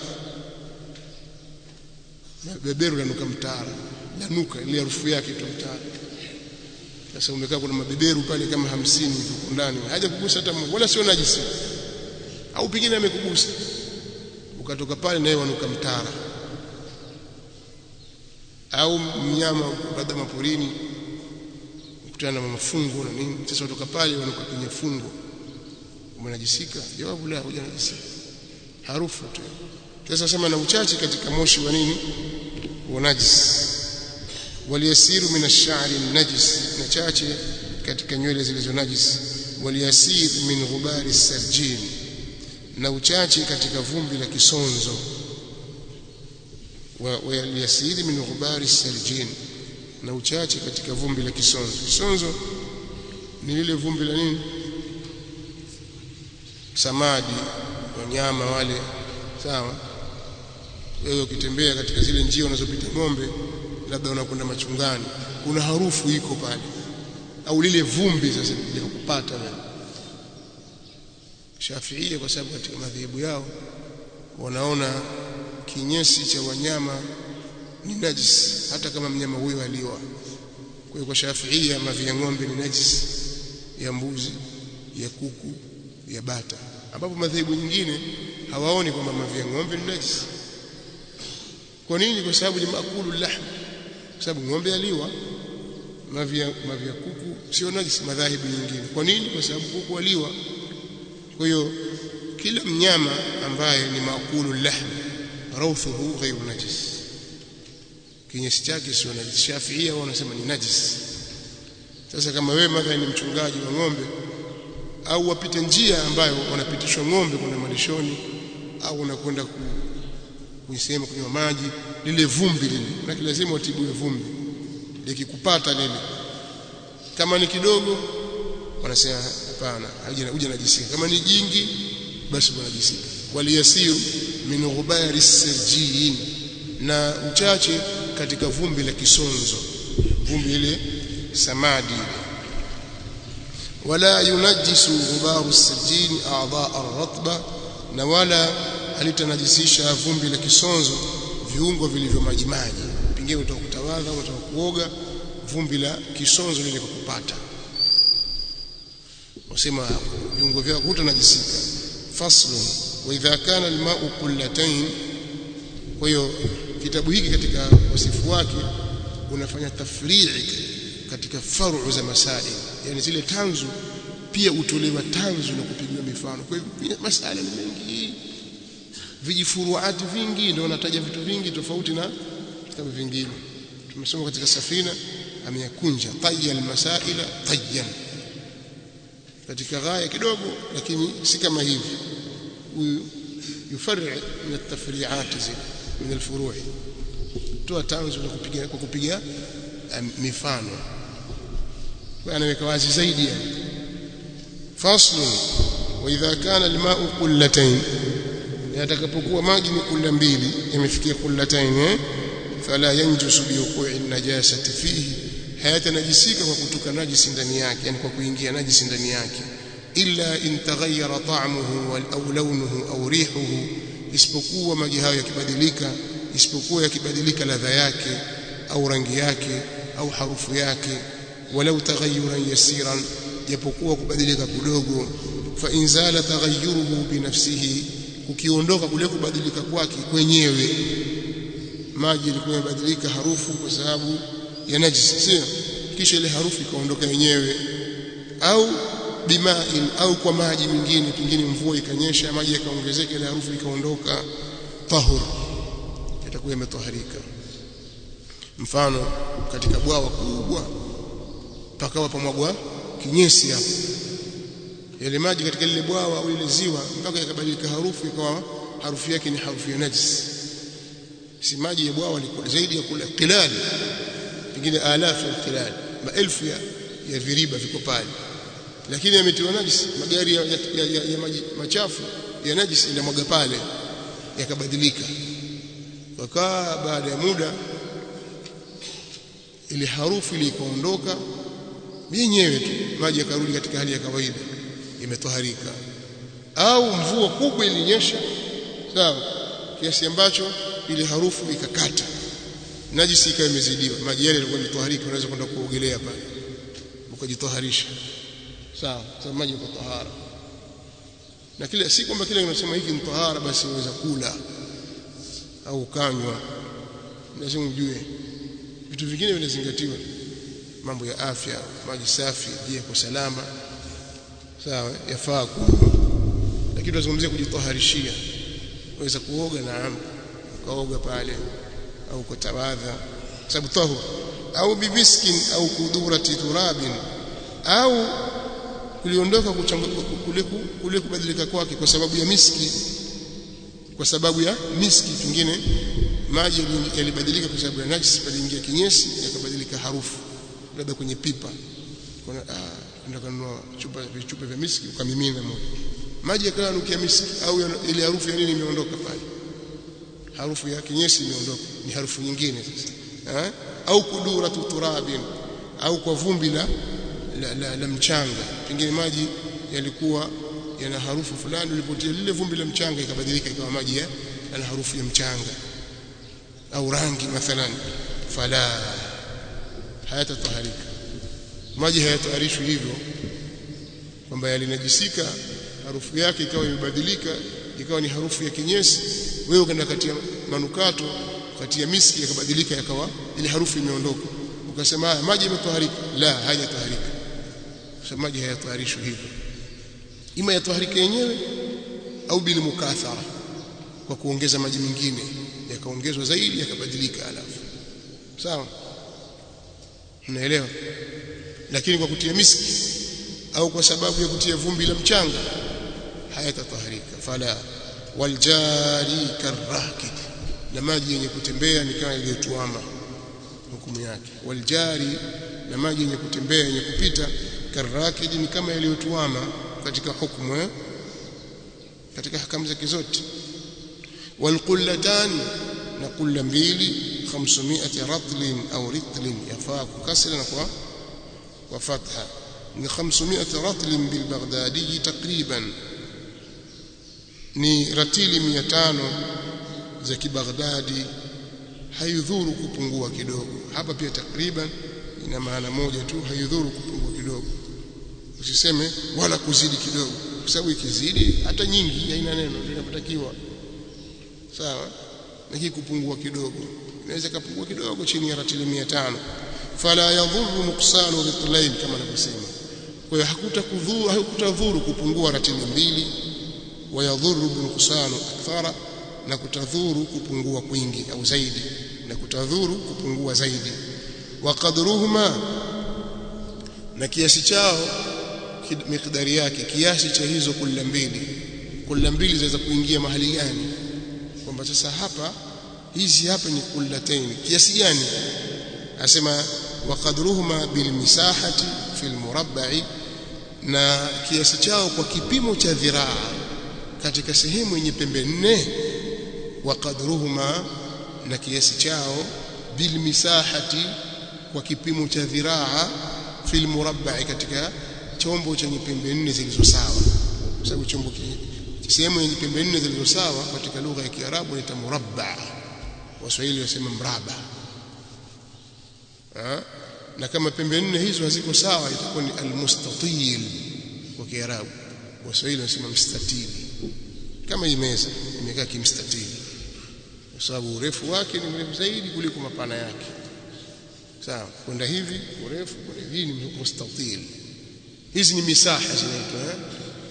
[SPEAKER 1] beberu lanuka mtara lanuka ile harufu yake tu mtara sasa umekaa kuna mabeberu pale kama hamsini huko ndani haja kugusa hata mmoja wala sio najisi au pengine amekugusa ukatoka pale naye wanuka mtara au mnyama labda maporini kukutana na mafungo na nini sasa kutoka pale wanuka kwenye fungo umenajisika jawabu la hujanajisika harufu tu sasa sema na uchache katika moshi wa nini wa najis waliyasiru min ash-sha'ri najis na chache katika nywele zilizo najis waliyasir min ghubari sarjin na uchache katika vumbi la kisonzo waliyasir min ghubari sarjin na uchache katika vumbi la kisonzo kisonzo ni lile vumbi la nini samadi wanyama wale sawa wewe ukitembea katika zile njia unazopita ng'ombe labda unakwenda machungani kuna harufu iko pale au lile vumbi sasa likupata wewe Shafiia kwa sababu katika madhehebu yao wanaona kinyesi cha wanyama ni najis hata kama mnyama huyo aliwa kwa hiyo kwa Shafiia mavi ya ng'ombe ni najis ya mbuzi ya kuku ya bata ambapo madhehebu nyingine hawaoni kwamba mavi ya ng'ombe ni najis kwa nini kwa sababu ni makulu lahm kwa sababu ng'ombe aliwa mavi ya mavi ya kuku sio najis madhahibu nyingine kwa nini kwa sababu kuku aliwa kwa hiyo kila mnyama ambaye ni makulu lahm rawthuhu ghayru najis kinyesi chake sio najis shafiia wao wanasema ni najis sasa kama wewe mathalan ni mchungaji wa ng'ombe au wapite njia ambayo wanapitishwa ng'ombe kuna malishoni au unakwenda ku kuisema kunywa maji lile vumbi lile na lazima utibue vumbi likikupata lile kama ni kidogo wanasema hapana huja najisika kama ni jingi basi unajisika waliyasiru min ghubari sirjin na uchache katika vumbi la kisonzo vumbi ile samadi wala yunajisu ghubaru sijin a'dha ar-ratba na wala halitanajisisha vumbi la kisonzo viungo vilivyo majimaji pengine utakutawadha utaka kuoga vumbi la kisonzo lile kukupata wasema viungo vyako hutanajisika faslun wa idha kana alma'u qullatayn kwa hiyo kitabu hiki katika wasifu wake unafanya tafrii katika faru za masail yani zile tanzu pia utolewa tanzu na kupigiwa mifano kwa hivyo masala ni mengi vijifuruati vingi ndio wanataja vitu vingi tofauti na vitabu vingine tumesoma katika safina ameyakunja tayya almasaila tayyan katika ghaya kidogo lakini si kama hivi huyu yufarri min at-tafri'at min al-furu' toa tanzu na kupiga kwa kupiga mifano kwa anaweka wazi zaidi yani faslu wa idha kana al-ma'u qullatayn yatakapokuwa maji ni kulla mbili yamefikia kullatayn eh fala yanjusu bi wuqu'i an-najasati fihi hayatanajisika kwa kutoka najisi ndani yake yani kwa kuingia najisi ndani yake illa in taghayyara ta'muhu wal aw lawnuhu aw rihuhu isipokuwa maji hayo yakibadilika isipokuwa yakibadilika ladha yake au rangi yake au harufu yake walau taghayyuran yasiran japokuwa kubadilika kidogo fa inzala taghayyuruhu binafsihi ukiondoka kule kubadilika kwake kwenyewe maji yalikuwa yamebadilika harufu kwa sababu ya najisi sio kisha ile harufu ikaondoka yenyewe au bimain au kwa maji mengine pengine mvua ikanyesha maji yakaongezeka ile harufu ikaondoka tahur itakuwa imetoharika mfano katika bwawa kubwa pakawa pamwagwa kinyesi hapo yale maji katika lile bwawa au ile ziwa mpaka yakabadilika harufu ikawa harufu yake ni harufu ya najis si maji ya bwawa liko zaidi ya kula qilal pengine alafu ya qilal maelfu ya, ya viriba viko pale lakini yametiwa najis magari ya, ya, ya, ya, ya maji machafu ya najis inamwaga pale yakabadilika wakaa baada ya muda ile harufu ile ikaondoka yenyewe tu maji yakarudi katika hali ya kawaida imetoharika au mvua kubwa ilinyesha sawa kiasi ambacho ile harufu ikakata najisi ikawa imezidiwa maji yale yalikuwa yametoharika unaweza kwenda kuogelea pale ukajitoharisha sawa sababu maji yako tahara na kile si kwamba kile unasema hiki ni tahara basi unaweza kula au kanywa lazima ujue vitu vingine vinazingatiwa mambo ya afya maji safi je kwa salama sawa yafaa kunywa lakini tunazungumzia kujitoharishia unaweza kuoga na ukaoga pale au kutawadha sababu tahur au bibiskin au kudurati turabin au kuliondoka kule kule kubadilika kwake kwa sababu ya miski kwa sababu ya miski pengine maji yalibadilika kwa sababu ya najisi paliingia kinyesi yakabadilika harufu labda kwenye pipa kuna ah kununua chupa vichupa vya miski ukamimina moja maji yakawa nukia miski au ile harufu ya nini imeondoka pale harufu ya kinyesi imeondoka ni harufu nyingine sasa eh? au kudura turabin au kwa vumbi la la, la, la mchanga pengine maji yalikuwa yana harufu fulani ulipotia lile vumbi la mchanga ikabadilika ikawa maji ya yana harufu ya mchanga au rangi mathalan fala hayatataharika maji hayataharishwi hivyo kwamba yalinajisika harufu yake ikawa imebadilika ikawa ni harufu ya kinyesi wewe ukaenda katia manukato katia miski yakabadilika yakawa ile harufu imeondoka ukasema haya maji yametoharika la hayataharika sababu maji hayataharishwi hivyo ima yataharika yenyewe au bil mukathara kwa kuongeza maji mengine yakaongezwa zaidi yakabadilika alafu sawa unaelewa lakini kwa kutia miski au kwa sababu ya kutia vumbi la mchanga hayatataharika fala waljari karrakid na maji yenye kutembea ni kama iliyotuama hukumu yake waljari na maji yenye kutembea yenye kupita karrakid ni kama iliyotuama katika hukumu eh? katika hakamu zake zote walqullatani na kulla mbili 500 ratlin au ritlin yafaa kukasra na kwa kwa fatha ni 500 ratl bil baghdadi takriban ni ratili 500 za kibaghdadi haidhuru kupungua kidogo hapa pia takriban ina maana moja tu haidhuru kupungua kidogo usiseme wala kuzidi kidogo kwa sababu ikizidi hata nyingi haina neno tunapatakiwa sawa lakini kupungua kidogo inaweza kupungua kidogo chini ya ratili 500 fala yadhuru nuqsanu ritlain kama anavyosema kwa hiyo hakutakudhuru hakutadhuru kupungua ratili mbili wayadhuru nuqsanu akthara na kutadhuru kupungua kwingi au zaidi na kutadhuru kupungua zaidi wa qadruhuma na kiasi chao mikdari yake kiasi cha hizo kula mbili kula mbili zaweza kuingia mahali gani kwamba sasa hapa hizi hapa ni kullataini kiasi gani asema wa qadruhuma bil misahati fil murabba'i na kiasi chao kwa kipimo cha dhiraa katika sehemu yenye pembe nne wa qadruhuma na kiasi chao bil misahati kwa kipimo cha dhiraa fil murabba'i katika chombo chenye pembe nne zilizo sawa kwa sababu chombo sehemu yenye pembe nne zilizo sawa katika lugha ya Kiarabu inaitwa murabba Waswahili wasema mraba ha? na kama pembe nne hizo haziko sawa itakuwa ni almustatil kwa Kiarabu Waswahili wasema mstatili kama hii meza imekaa kimstatili kwa sababu urefu wake ni mrefu zaidi kuliko mapana yake sawa kwenda hivi urefu kwenda hivi ni mustatil hizi ni misaha zinaitwa eh?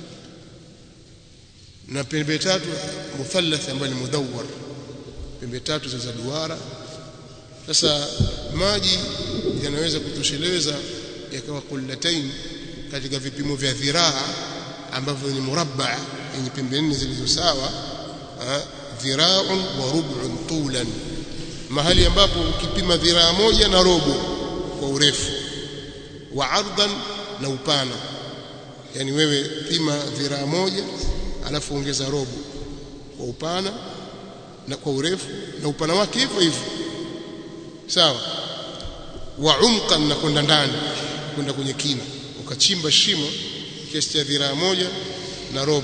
[SPEAKER 1] na pembe tatu muthallath ambayo ni mudawwar pembe tatu za duara sasa maji yanaweza kutosheleza yakawa kullatain katika vipimo vya dhiraa ambavyo ni murabba yenye pembe nne zilizo sawa dhira'un wa rub'un tulan mahali ambapo ukipima dhiraa moja na robo kwa urefu wa ardan na upana yani wewe pima dhiraa moja alafu ongeza robo kwa upana na kwa urefu na upana wake hivyo hivyo sawa wa umqan na kwenda ndani kwenda kwenye kina ukachimba shimo kiasi cha dhiraa moja na robo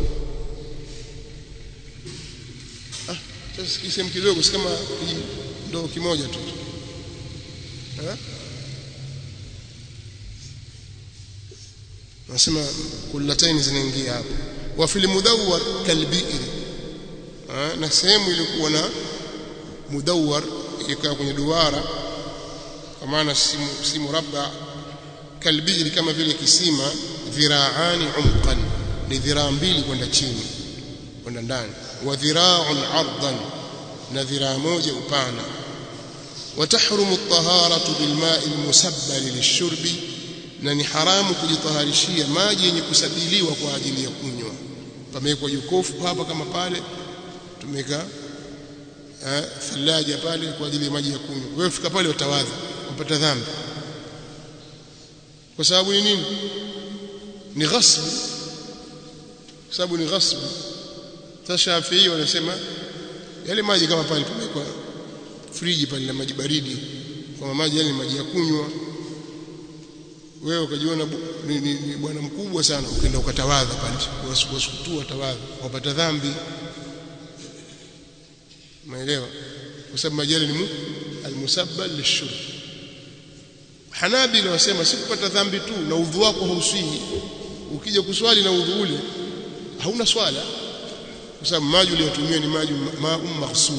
[SPEAKER 1] ah sasa kisehemu kidogo si kama ndoo kimoja tu eh nasema kullataini zinaingia hapo wa fil mudawwar kalbi'r na sehemu ilikuwa na mudawwar ikawa kwenye duara kwa maana si murabba kalbi'r kama vile kisima dhiraani umqan ni dhiraa mbili kwenda chini kwenda ndani wa dhiraa'un 'ardan na dhiraa moja upana وتحرم الطهارة بالماء المسبل للشرب na ni haramu kujitaharishia maji yenye kusabiliwa kwa ajili ya kunywa pamewekwa jokofu hapa kama pale tumeka eh, thalaja pale kwa ajili ya maji ya kunywa wewe fika pale utawadha upata dhambi kwa sababu ni nini ni ghasbu kwa sababu ni ghasbu tashafii wanasema yale maji kama pale pamewekwa friji pale na maji baridi kwa maji yale maji ya kunywa wewe ukajiona ni, ni, ni bwana mkubwa sana ukaenda ukatawadha pale wasukutua tawadha wapata dhambi umeelewa kwa sababu majali ni almusabbal lishurb Hanabila wasema si kupata dhambi tu na udhu wako hauswihi ukija kuswali na udhu ule hauna swala kwa sababu maji uliyotumia ni maji ma'um maghsub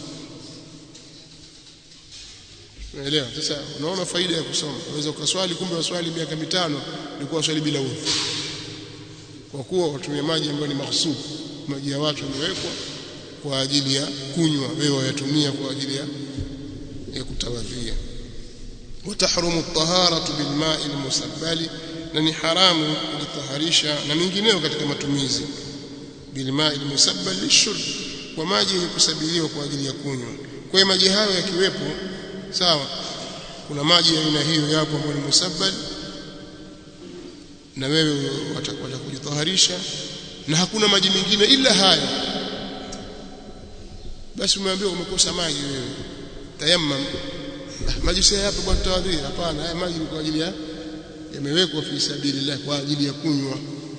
[SPEAKER 1] Unaelewa? Sasa unaona faida ya kusoma. Unaweza ukaswali kumbe waswali miaka mitano ulikuwa swali bila udhu. Kwa kuwa watumia maji ambayo ni mahsub, maji ya watu yamewekwa kwa ajili ya kunywa, wewe wayatumia kwa ajili ya ya kutawadhia. Watahrumu at-taharatu bilma'i al-musabbali, na ni haramu kujitaharisha na mengineyo katika matumizi bilma'i al-musabbal lishurb, kwa maji yenye kusabiliwa kwa ajili ya kunywa. Kwa hiyo maji hayo yakiwepo sawa kuna maji ya aina hiyo yapo ambayo ni musabbal na wewe watakwenda kujitaharisha na hakuna maji mengine ila haya basi umeambiwa umekosa maji wewe tayammam ah, maji si hapa bwana tawadhi hapana haya maji ni kwa ajili ya yamewekwa fi sabilillah kwa ajili ya kunywa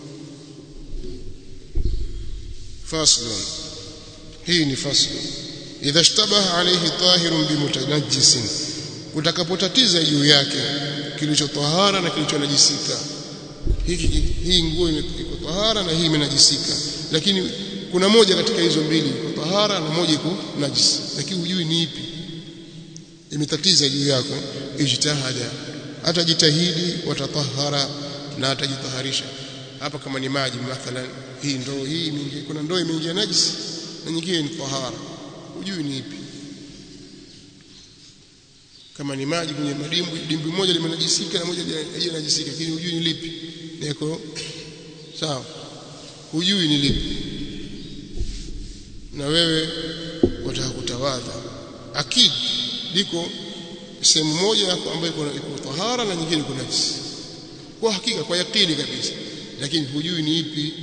[SPEAKER 1] faslun hii ni faslu idha ishtabaha alayhi tahirun bimutanajjisin kutakapotatiza juu yake kilicho tahara na kilicho najisika hiki hii nguo iko tahara na hii imenajisika lakini kuna moja katika hizo mbili iko tahara na moja iko najisi lakini hujui ni ipi imetatiza juu yako ijtihada atajitahidi watatahara na atajitaharisha hapa kama ni maji mathalan hii ndoo hii mingi kuna ndoo imeingia najisi na nyingine ni tahara hujui ni ipi kama ni maji kwenye madimbwi dimbwi moja limenajisika na moja halijanajisika lakini hujui ni lipi niko sawa hujui ni lipi na wewe wataka kutawadha akid liko sehemu moja yako ambayo iko tahara na nyingine iko najisi kwa hakika kwa yakini kabisa lakini hujui ni ipi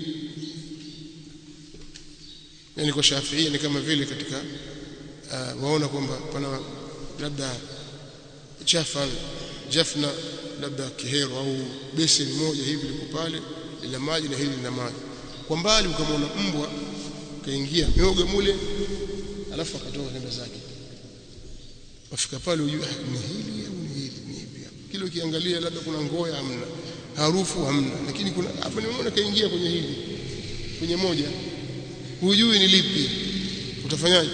[SPEAKER 1] yani kwa Shafiia ni kama vile katika uh, waona kwamba pana labda chafa jafna labda kihero au beseni moja hivi liko pale lina maji na hili lina maji kwa mbali ukamwona mbwa kaingia mioga mule alafu akatoka nenda zake wafika pale ujue ni hili au ni hili ni hivi kile ukiangalia labda kuna ngoya hamna harufu hamna lakini kuna hapa nimeona kaingia kwenye hili kwenye moja hujui ni lipi utafanyaje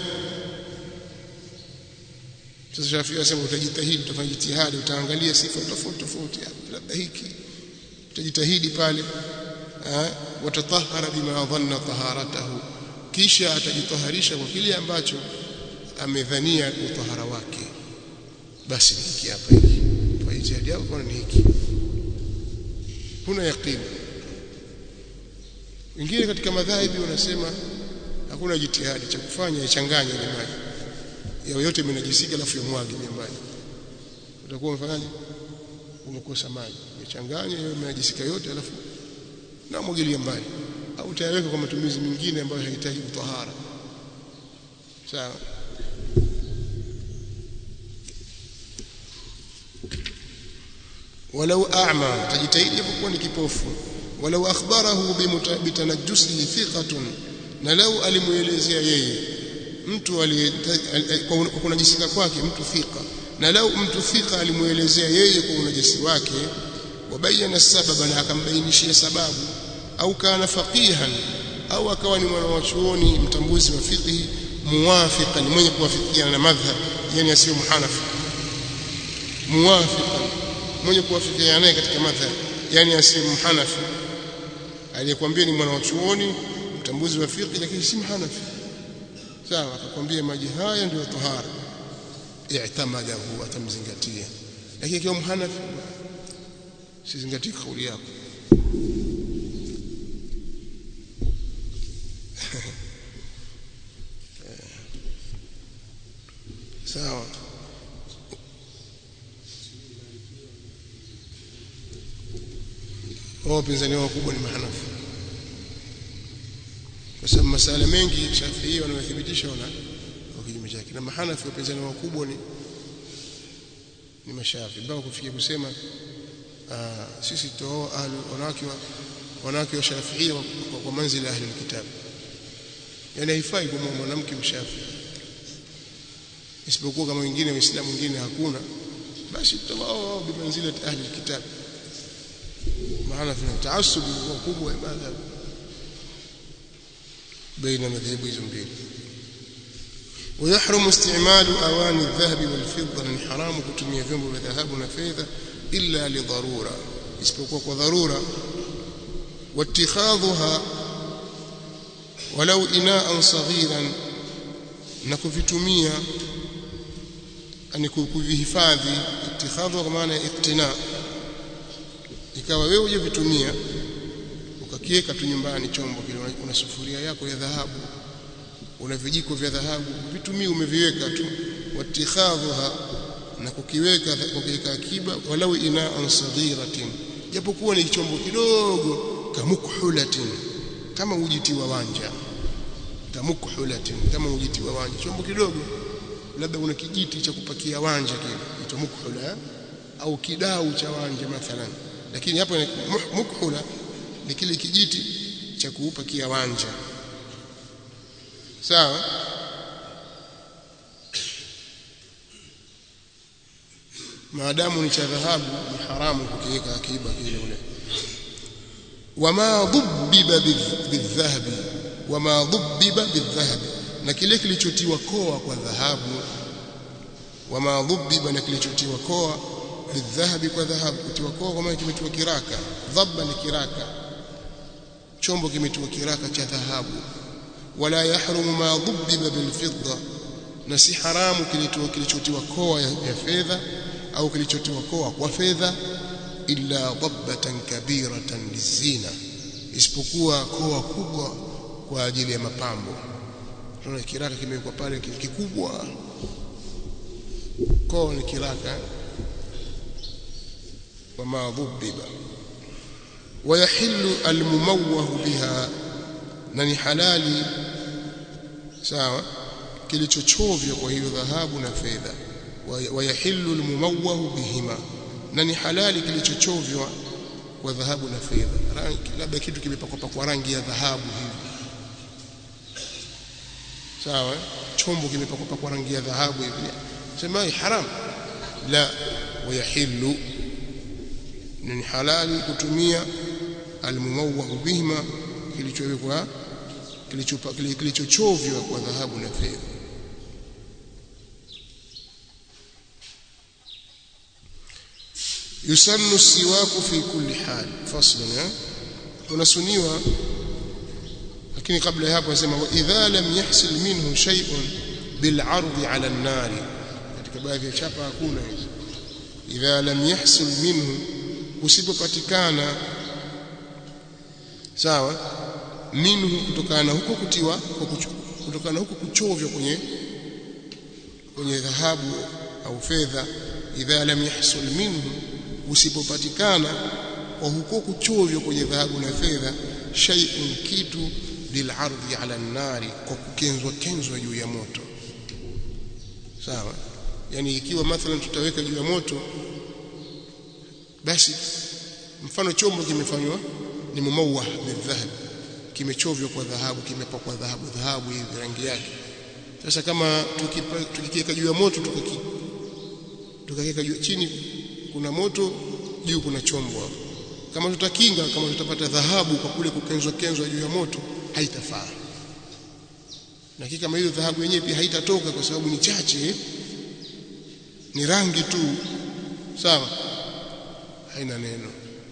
[SPEAKER 1] sasa Shafii anasema utajitahidi utafanya jitihada utaangalia sifa tofauti tofauti labda hiki utajitahidi pale watatahara bima dhanna taharatahu kisha atajitaharisha kwa kile ambacho amedhania utahara wake basi hiki hapa hiki kwa ijtihadi yako kwa ni hiki huna yaqini wengine katika madhahibi wanasema hakuna jitihadi cha kufanya ichanganye ile maji yao yote imenajisika alafu yamwage ile maji utakuwa umefanyaje umekosa maji ichanganye hiyo imenajisika yote alafu na mwagilia mbali au utayaweka kwa matumizi mengine ambayo hayahitaji utahara sawa walau a'ma tajitahidi japokuwa ni kipofu walau akhbarahu bitanajjusihi thiqatun na lau alimuelezea yeye mtu kwa kunajisika kwake mtu thika na lau mtu thika alimuelezea yeye kwa unajisi wake wabayana sababa na akambainishia sababu au kana faqihan au akawa ni mwana wa chuoni mtambuzi wa fiqh muwafiqan mwenye kuwafikiana na madhhab yani asiyo muhanafi muwafiqan mwenye kuwafikiana naye katika madhhab yani asiyo muhanafi aliyekwambia ni mwana wa chuoni mtambuzi wa fiqh lakini si muhanafi sawa akakwambia maji haya ndio tahara i'tamadahu atamzingatia lakini kiwa muhanafi sizingatii kauli yako sawa wao wapinzani wao wakubwa ni mahanafi kwa sababu masala mengi Shafii wanayothibitisha wana kinyume chake na mahanafi wapinzani wao wakubwa ni ni mashafi mpaka kufikia kusema aa, sisi tutooa ahli wanawake wa wanawake wa Shafii kwa, kwa, kwa manzila ahli kitabu yani haifai kwa mwanamke mshafi isipokuwa kama wengine waislamu wengine hakuna basi tutawao bimanzila ahli kitabu maana tuna taasub kubwa ya madhhab baina madhehebu hizo mbili ويحرم استعمال اواني الذهب والفضه ni haramu kutumia vyombo vya dhahabu na fedha illa li dharura isipokuwa kwa dharura واتخاذها ولو اناء صغيرا na kuvitumia ani kuvihifadhi ittikhadhu kwa maana iktina ikawa wewe uje vitumia ukakiweka tu nyumbani chombo kile una sufuria yako ya dhahabu una vijiko vya dhahabu vitumii umeviweka tu watikhadhuha na kukiweka kukiweka akiba walau inaan saghiratin japokuwa ni chombo kidogo kamukhulatin kama ujiti wa wanja kamukhulatin kama ujiti wa wanja chombo kidogo labda una kijiti cha kupakia wanja kile ito mukhula au kidau cha wanja mathalan lakini hapo mukhula ni kile kijiti cha kuupa kiwanja sawa maadamu ni cha dhahabu ni haramu kukiweka akiba kile ule wama dhubbiba bidhahabi wama dhubbiba bidhahabi na kile kilichotiwa koa kwa dhahabu wama dhubbiba na kilichotiwa koa bidhahabi kwa dhahabu kutiwa koa kwa maana kimetiwa kiraka dhabba ni kiraka chombo kimetiwa kiraka cha dhahabu wala yahrumu ma dhubbiba bilfidda na si haramu kilichotiwa koa ya fedha au kilichotiwa koa kwa fedha illa dhabbatan kabiratan lizina isipokuwa koa kubwa kwa ajili ya mapambo tunaona kiraka kimewekwa pale kikubwa koa ni kiraka wama dhubbiba ويحل المموه بها na ni halali sawa kilichochovya kwa hiyo dhahabu na fedha wayahillu almumawwahu bihima na ni halali kilichochovywa kwa dhahabu na fedha rangi labda kitu kimepakwa pakwa rangi ya dhahabu hivi sawa chombo kimepakwa pakwa rangi ya dhahabu hivi sema haram la wayahillu ni halali kutumia almumawwahu bihima kilichowekwa kilichochovywa kwa dhahabu na fedha yusannu siwaku fi kulli hal faslan tunasuniwa lakini kabla ya hapo anasema idha lam yahsil minhu shay'un bil 'ardi 'ala an-nar katika baadhi ya chapa hakuna hizo idha lam yahsil minhu usipopatikana sawa minhu kutokana huko kutiwa kutokana huko kuchovya kwenye kwenye dhahabu au fedha idha lam yahsul minhu usipopatikana kwa huko kuchovya kwenye dhahabu na fedha shay'un kitu bil ardhi ala an-nari kwa kukenzwa kenzwa juu ya moto sawa yani ikiwa mathalan tutaweka juu ya moto basi mfano chombo kimefanywa ni mumawah bidhahab kimechovywa kwa dhahabu kimepakwa dhahabu dhahabu hivi rangi yake sasa kama tukikiweka juu ya moto tukaki tukakiweka juu chini kuna moto juu kuna chombo hapo kama tutakinga kama tutapata dhahabu kwa kule kukenzwa kenzwa juu ya moto haitafaa na kama hiyo dhahabu yenyewe pia haitatoka kwa sababu ni chache ni rangi tu sawa haina neno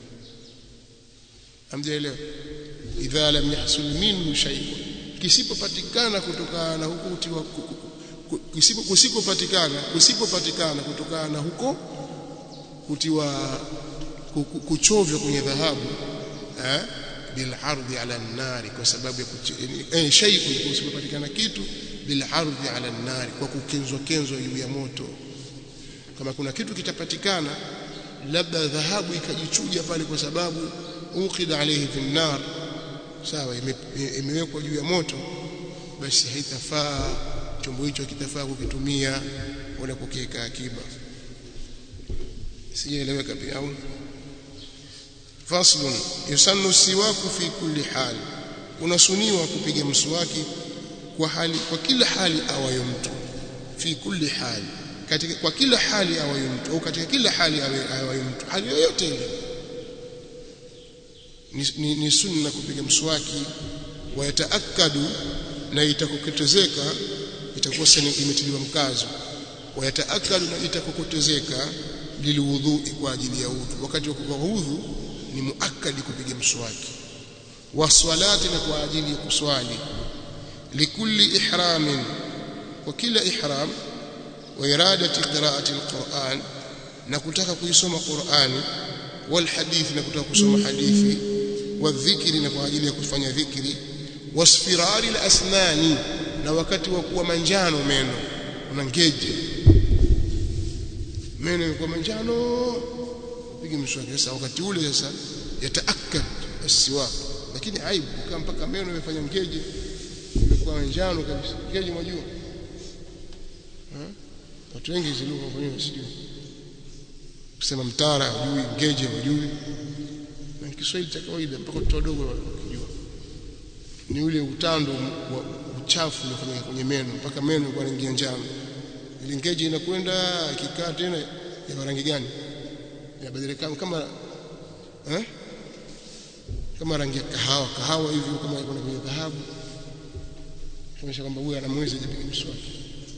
[SPEAKER 1] hamjaelewa idha lam yahsul minhu shay'un kisipopatikana kutokana na huko utiwa kisipo kusikopatikana kusipopatikana kutokana na huko kutiwa kuchovya kwenye dhahabu eh bil ardhi ala nari kwa sababu ya eh shay'un kusipopatikana kitu bil ardhi ala nari kwa kukenzwa kenzwa juu ya moto kama kuna kitu kitapatikana labda dhahabu ikajichuja pale kwa sababu uqida alayhi fi nar sawa imewekwa juu ya moto basi haitafaa chombo hicho kitafaa kukitumia wala kukiweka akiba sijaeleweka pia au faslun yusannu siwaku fi kulli hal unasuniwa kupiga mswaki kwa hali kwa kila hali awayo mtu fi kulli hali katika kwa kila hali awayo mtu au katika kila hali awayo mtu hali yoyote ile ni, ni, ni sunna kupiga mswaki wayataakadu na itakokotezeka itakuwa sana imetiliwa mkazo wayataakadu na itakokotezeka liliwudhui kwa ajili ya udhu wakati wa udhu ni muakkadi kupiga mswaki waswalati na kwa ajili ya kuswali likulli ihramin kwa kila ihram wa iradati qiraati alquran na kutaka kuisoma qurani wal hadithi na kutaka kusoma hadithi wadhikri na kwa ajili ya kufanya dhikri wasfirari alasnani na wakati wa kuwa manjano meno una ngeje meno yamekuwa manjano pige mswaki sasa wakati ule sasa yataakkad asiwak lakini aibu kama mpaka meno yamefanya ngeje imekuwa manjano kabisa ngeje mwajua watu wengi hizo lugha kwa nini sijui kusema mtara hujui ngeje hujui na Kiswahili cha kawaida mpaka watoto wadogo wakijua ni ule utando wa uchafu uliofanyika kwenye meno mpaka meno kwa rangi ya njano ile ngeje inakwenda ikikaa tena ya rangi gani inabadilika kama eh kama rangi ya kahawa kahawa hivi kama kuna kwenye dhahabu kuonyesha kwamba huyu ana mwezi ajipiga mswaki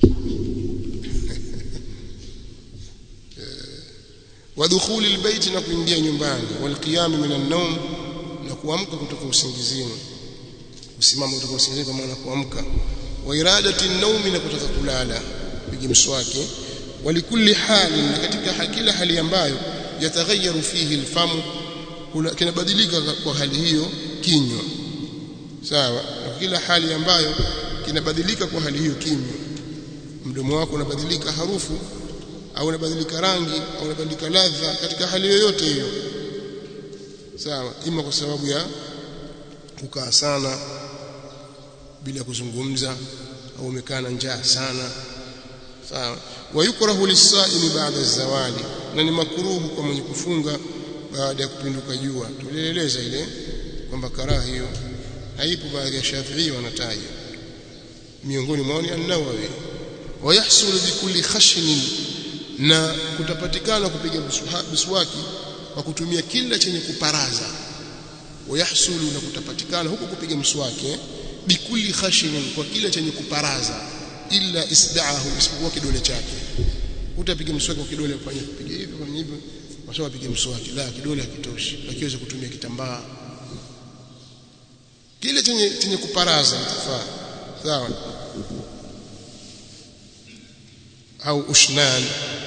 [SPEAKER 1] ودخول البيت na kuingia nyumbani walqiyam min an-nawm na kuamka kutoka usingizini kusimama kutoka usingizini kwa maana kuamka wa iradati an-nawm na kutaka kulala piga mswaki walikulli hali na katika kila hali ambayo yataghayyaru fihi al-famu kinabadilika kwa hali hiyo kinywa sawa na kila hali ambayo kinabadilika kwa hali hiyo kinywa mdomo wako unabadilika harufu au unabadilika rangi au unabadilika ladha katika hali yoyote hiyo sawa ima kwa sababu ya kukaa sana bila kuzungumza au umekaa na njaa sana sawa wayukrahu lisaimi baada zawali na ni makruhu kwa mwenye kufunga baada ya kupinduka jua tulieleza ile kwamba karaha hiyo haipo baadhi ya Shafi'i wanataja miongoni mwao ni an-Nawawi wayahsulu bikulli khashnin na kutapatikana kupiga miswaki kwa kutumia kila chenye kuparaza wayahsulu na kutapatikana huko kupiga mswaki bikulli khashnin kwa kila chenye kuparaza illa isda'ahu isipokuwa kidole chake utapiga mswaki kwa kidole kufanya kupiga hivi kwa hivyo wasema apige mswaki la kidole hakitoshi akiweza kutumia kitambaa kile chenye chenye kuparaza itafaa sawa au ushnan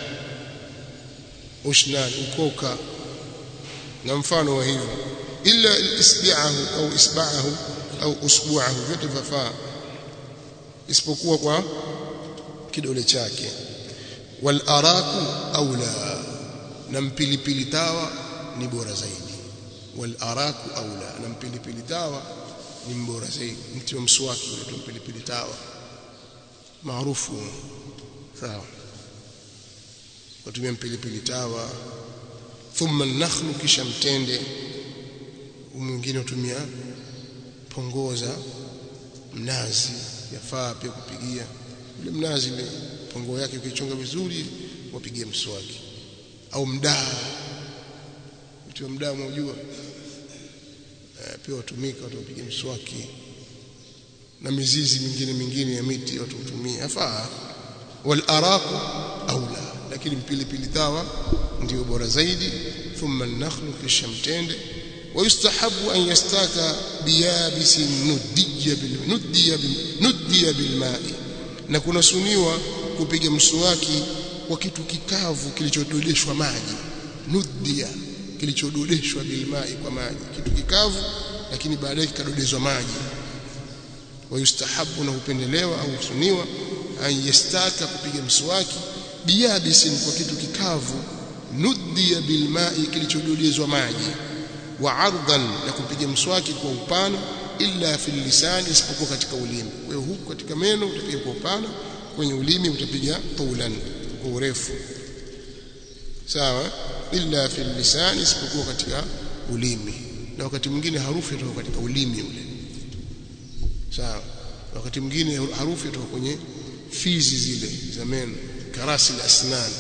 [SPEAKER 1] ushnan ukoka na mfano wa hivyo illa isbi'ahu au isba'ahu au usbu'ahu vyote vifaa isipokuwa kwa kidole chake wal araku aula na mpilipili tawa ni bora zaidi wal araku aula na mpilipili tawa ni mbora zaidi mti wa mswaki ule mpilipili tawa maarufu sawa kutumia mpilipili tawa thumma nakhlu kisha mtende mwingine utumia pongoza mnazi yafaa pia kupigia ule mnazi ile pongo yake ukichonga vizuri wapigie mswaki au mdaa mti wa mdaa unajua e, pia watumika watu wapige mswaki na mizizi mingine mingine ya miti watu hutumia afaa wal araku aula lakini mpilipili tawa ndio bora zaidi thumma an-nakhlu kisha mtende ويستحب أن يستاك بيابس ندي بالندي ندي بالماء na kunasuniwa kupiga mswaki kwa kitu kikavu kilichododeshwa maji nudia kilichododeshwa bilmai kwa maji kitu kikavu lakini baadaye kikadodezwa maji wayustahabu na hupendelewa au husuniwa an yastaka kupiga mswaki biyabisin kwa kitu kikavu nudia bilmai kilichododezwa maji wa ardhan na kupiga mswaki kwa upana illa fil lisani isipokuwa katika ulimi kwa hiyo huku katika meno utapiga kwa upana kwenye ulimi utapiga tulan kwa urefu sawa illa fil lisani isipokuwa katika ulimi na wakati mwingine harufu inatoka katika ulimi ule sawa wakati mwingine harufu inatoka kwenye fizi zile za meno karasi la asnan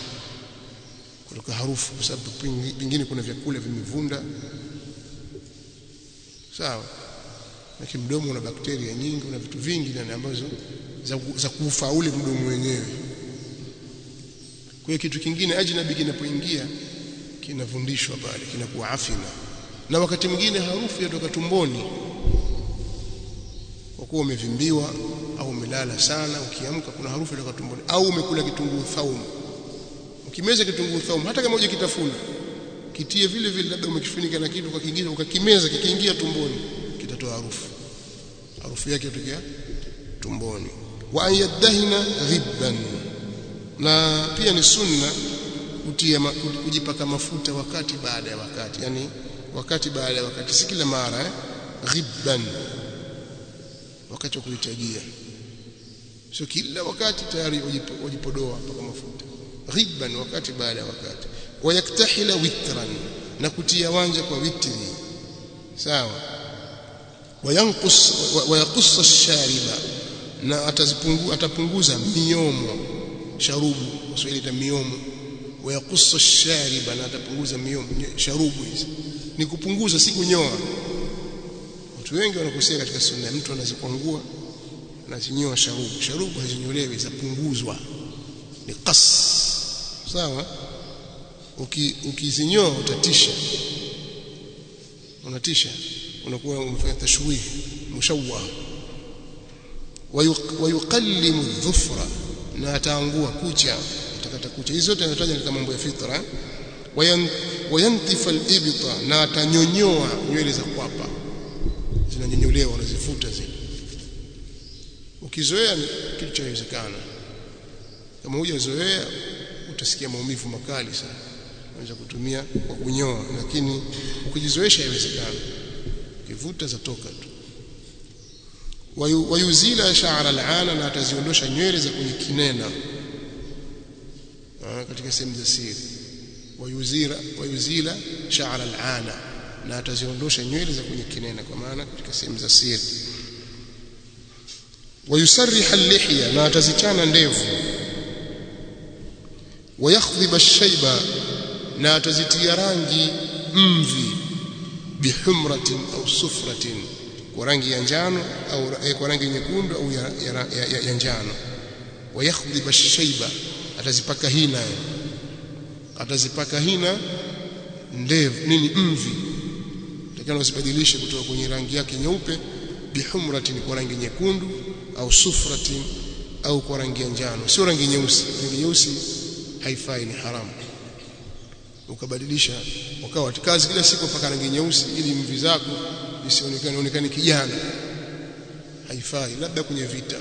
[SPEAKER 1] kutoka harufu kwa sababu pengine kuna vyakula vimevunda sawa lakini mdomo una bakteria nyingi una vitu vingi ndani ambazo za, za kuufa ule mdomo wenyewe kwa hiyo kitu kingine ajnabi kinapoingia kinavundishwa pale kinakuwa afina na wakati mwingine harufu yatoka tumboni kwa kuwa umevimbiwa au umelala sana ukiamka kuna harufu yatoka tumboni au umekula kitunguu thaumu ukimeza kitunguu thaumu hata kama hujakitafuna kitie vile vile labda umekifunika na kitu kingine ukakimeza kikiingia tumboni kitatoa harufu harufu yake itokea tumboni wa an yadahina ghibban na pia ni sunna kutia kujipaka mafuta wakati baada ya wakati yani wakati baada ya wakati si kila mara eh ghibban wakati wa kuhitajia sio kila wakati tayari ujipodoa mpaka mafuta ghibban wakati baada ya wakati wayaktahila witran na kutia wanja kwa witri sawa wayanqus wayaqussa ash-shariba na atazipungu atapunguza miomo sharubu Kiswahili ta miomo wayaqussa ash-shariba na atapunguza miomo sharubu hizi ni kupunguza si kunyoa watu wengi wanakosea katika sunna mtu anazikwangua anazinyoa sharubu sharubu hazinyolewi zapunguzwa ni qas sawa ukizinyoa uki utatisha unatisha unakuwa umefanya tashwih mushawwa wayuqallimu dhufra na ataangua kucha atakata kucha hizo zote anataja katika mambo ya fitra wayantifa al-ibta na atanyonyoa nywele za kwapa zinanyonyolewa unazifuta zile ukizoea kitu chawezekana kama hujazoea utasikia maumivu makali sana unaweza kutumia kwa kunyoa lakini ukijizoesha haiwezekana kivuta zatoka tu wayuzila sha'ra al'ana na ataziondosha nywele za kwenye kinena katika sehemu za siri wayuzira wayuzila sha'ra al'ana na ataziondosha nywele za kwenye kinena kwa maana katika sehemu za siri wayusarriha al-lihya na atazichana ndevu wayakhdhiba ash-shayba na atazitia rangi mvi bihumratin au sufratin kwa rangi ya njano au eh, kwa rangi nyekundu au ya, ya, ya, ya, ya njano wayakhdhiba ash-shayba atazipaka hina atazipaka hina ndevu nini mvi takana usibadilishe kutoka kwenye rangi yake nyeupe bihumratin kwa rangi nyekundu au sufratin au kwa rangi ya njano sio rangi nyeusi rangi nyeusi haifai ni haramu ukabadilisha ukawa kazi kila siku mpaka rangi nyeusi ili mvi zako isionekane onekane kijana haifai labda kwenye vita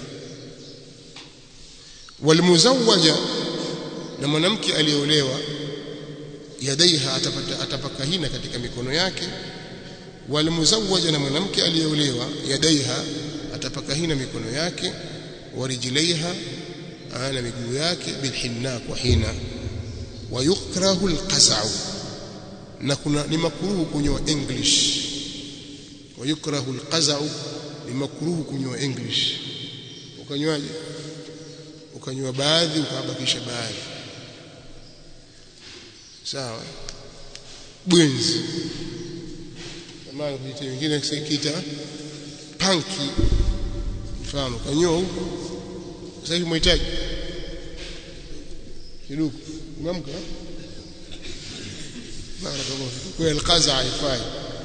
[SPEAKER 1] walmuzawwaja na mwanamke aliyeolewa yadaiha atapata atapaka hina katika mikono yake walmuzawwaja na mwanamke aliyeolewa yadaiha atapaka hina mikono yake warijilaiha na miguu yake bilhinna kwa hina wayukrahu alqas'u na kuna ni makruhu kunywa english wayukrahu alqas'u ni makruhu kunywa english ukanywaje ukanywa baadhi ukabakisha baadhi sawa bwenzi kama vitu vingine kiita panki mfano kanyoa huko sasa hivi mhitaji kiduku umeamka barakallahu kwa alqaza haifai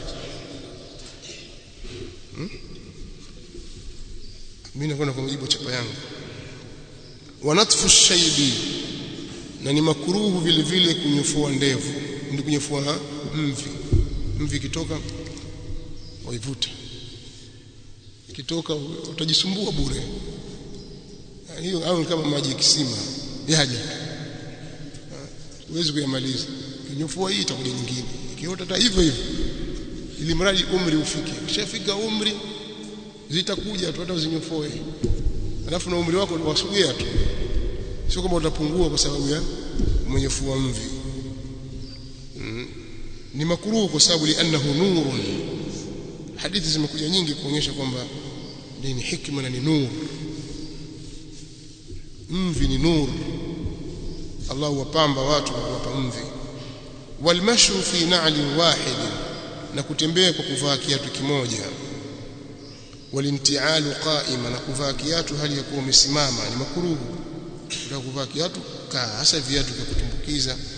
[SPEAKER 1] mimi nakwenda kwa mujibu chapa yangu wanatfu shaybi na ni makuruhu vile vile kunyofua ndevu ndi kunyofua mvi mvi kitoka waivuta ikitoka utajisumbua bure hiyo au kama maji ya kisima yaje huwezi kuyamaliza kinyofua hii itakuja nyingine ikiota hata hivyo hivyo ili mradi umri ufike kishafika umri zitakuja tu hata uzinyofoe alafu na umri wako wasogea tu sio kama utapungua kwa sababu ya mwenyefua mvi mm. ni makruhu kwa sababu li'annahu nurun hadithi zimekuja nyingi kuonyesha kwamba ni hikma na ni nur mvi ni nur Allah wapamba watu kwa kuwapa mvi walmashu fi na'lin wahid na kutembea kwa kuvaa kiatu kimoja walintialu qa'ima na kuvaa kiatu hali ya kuwa umesimama ni makruhu kutaka kuvaa kiatu kaa hasa viatu vya kutumbukiza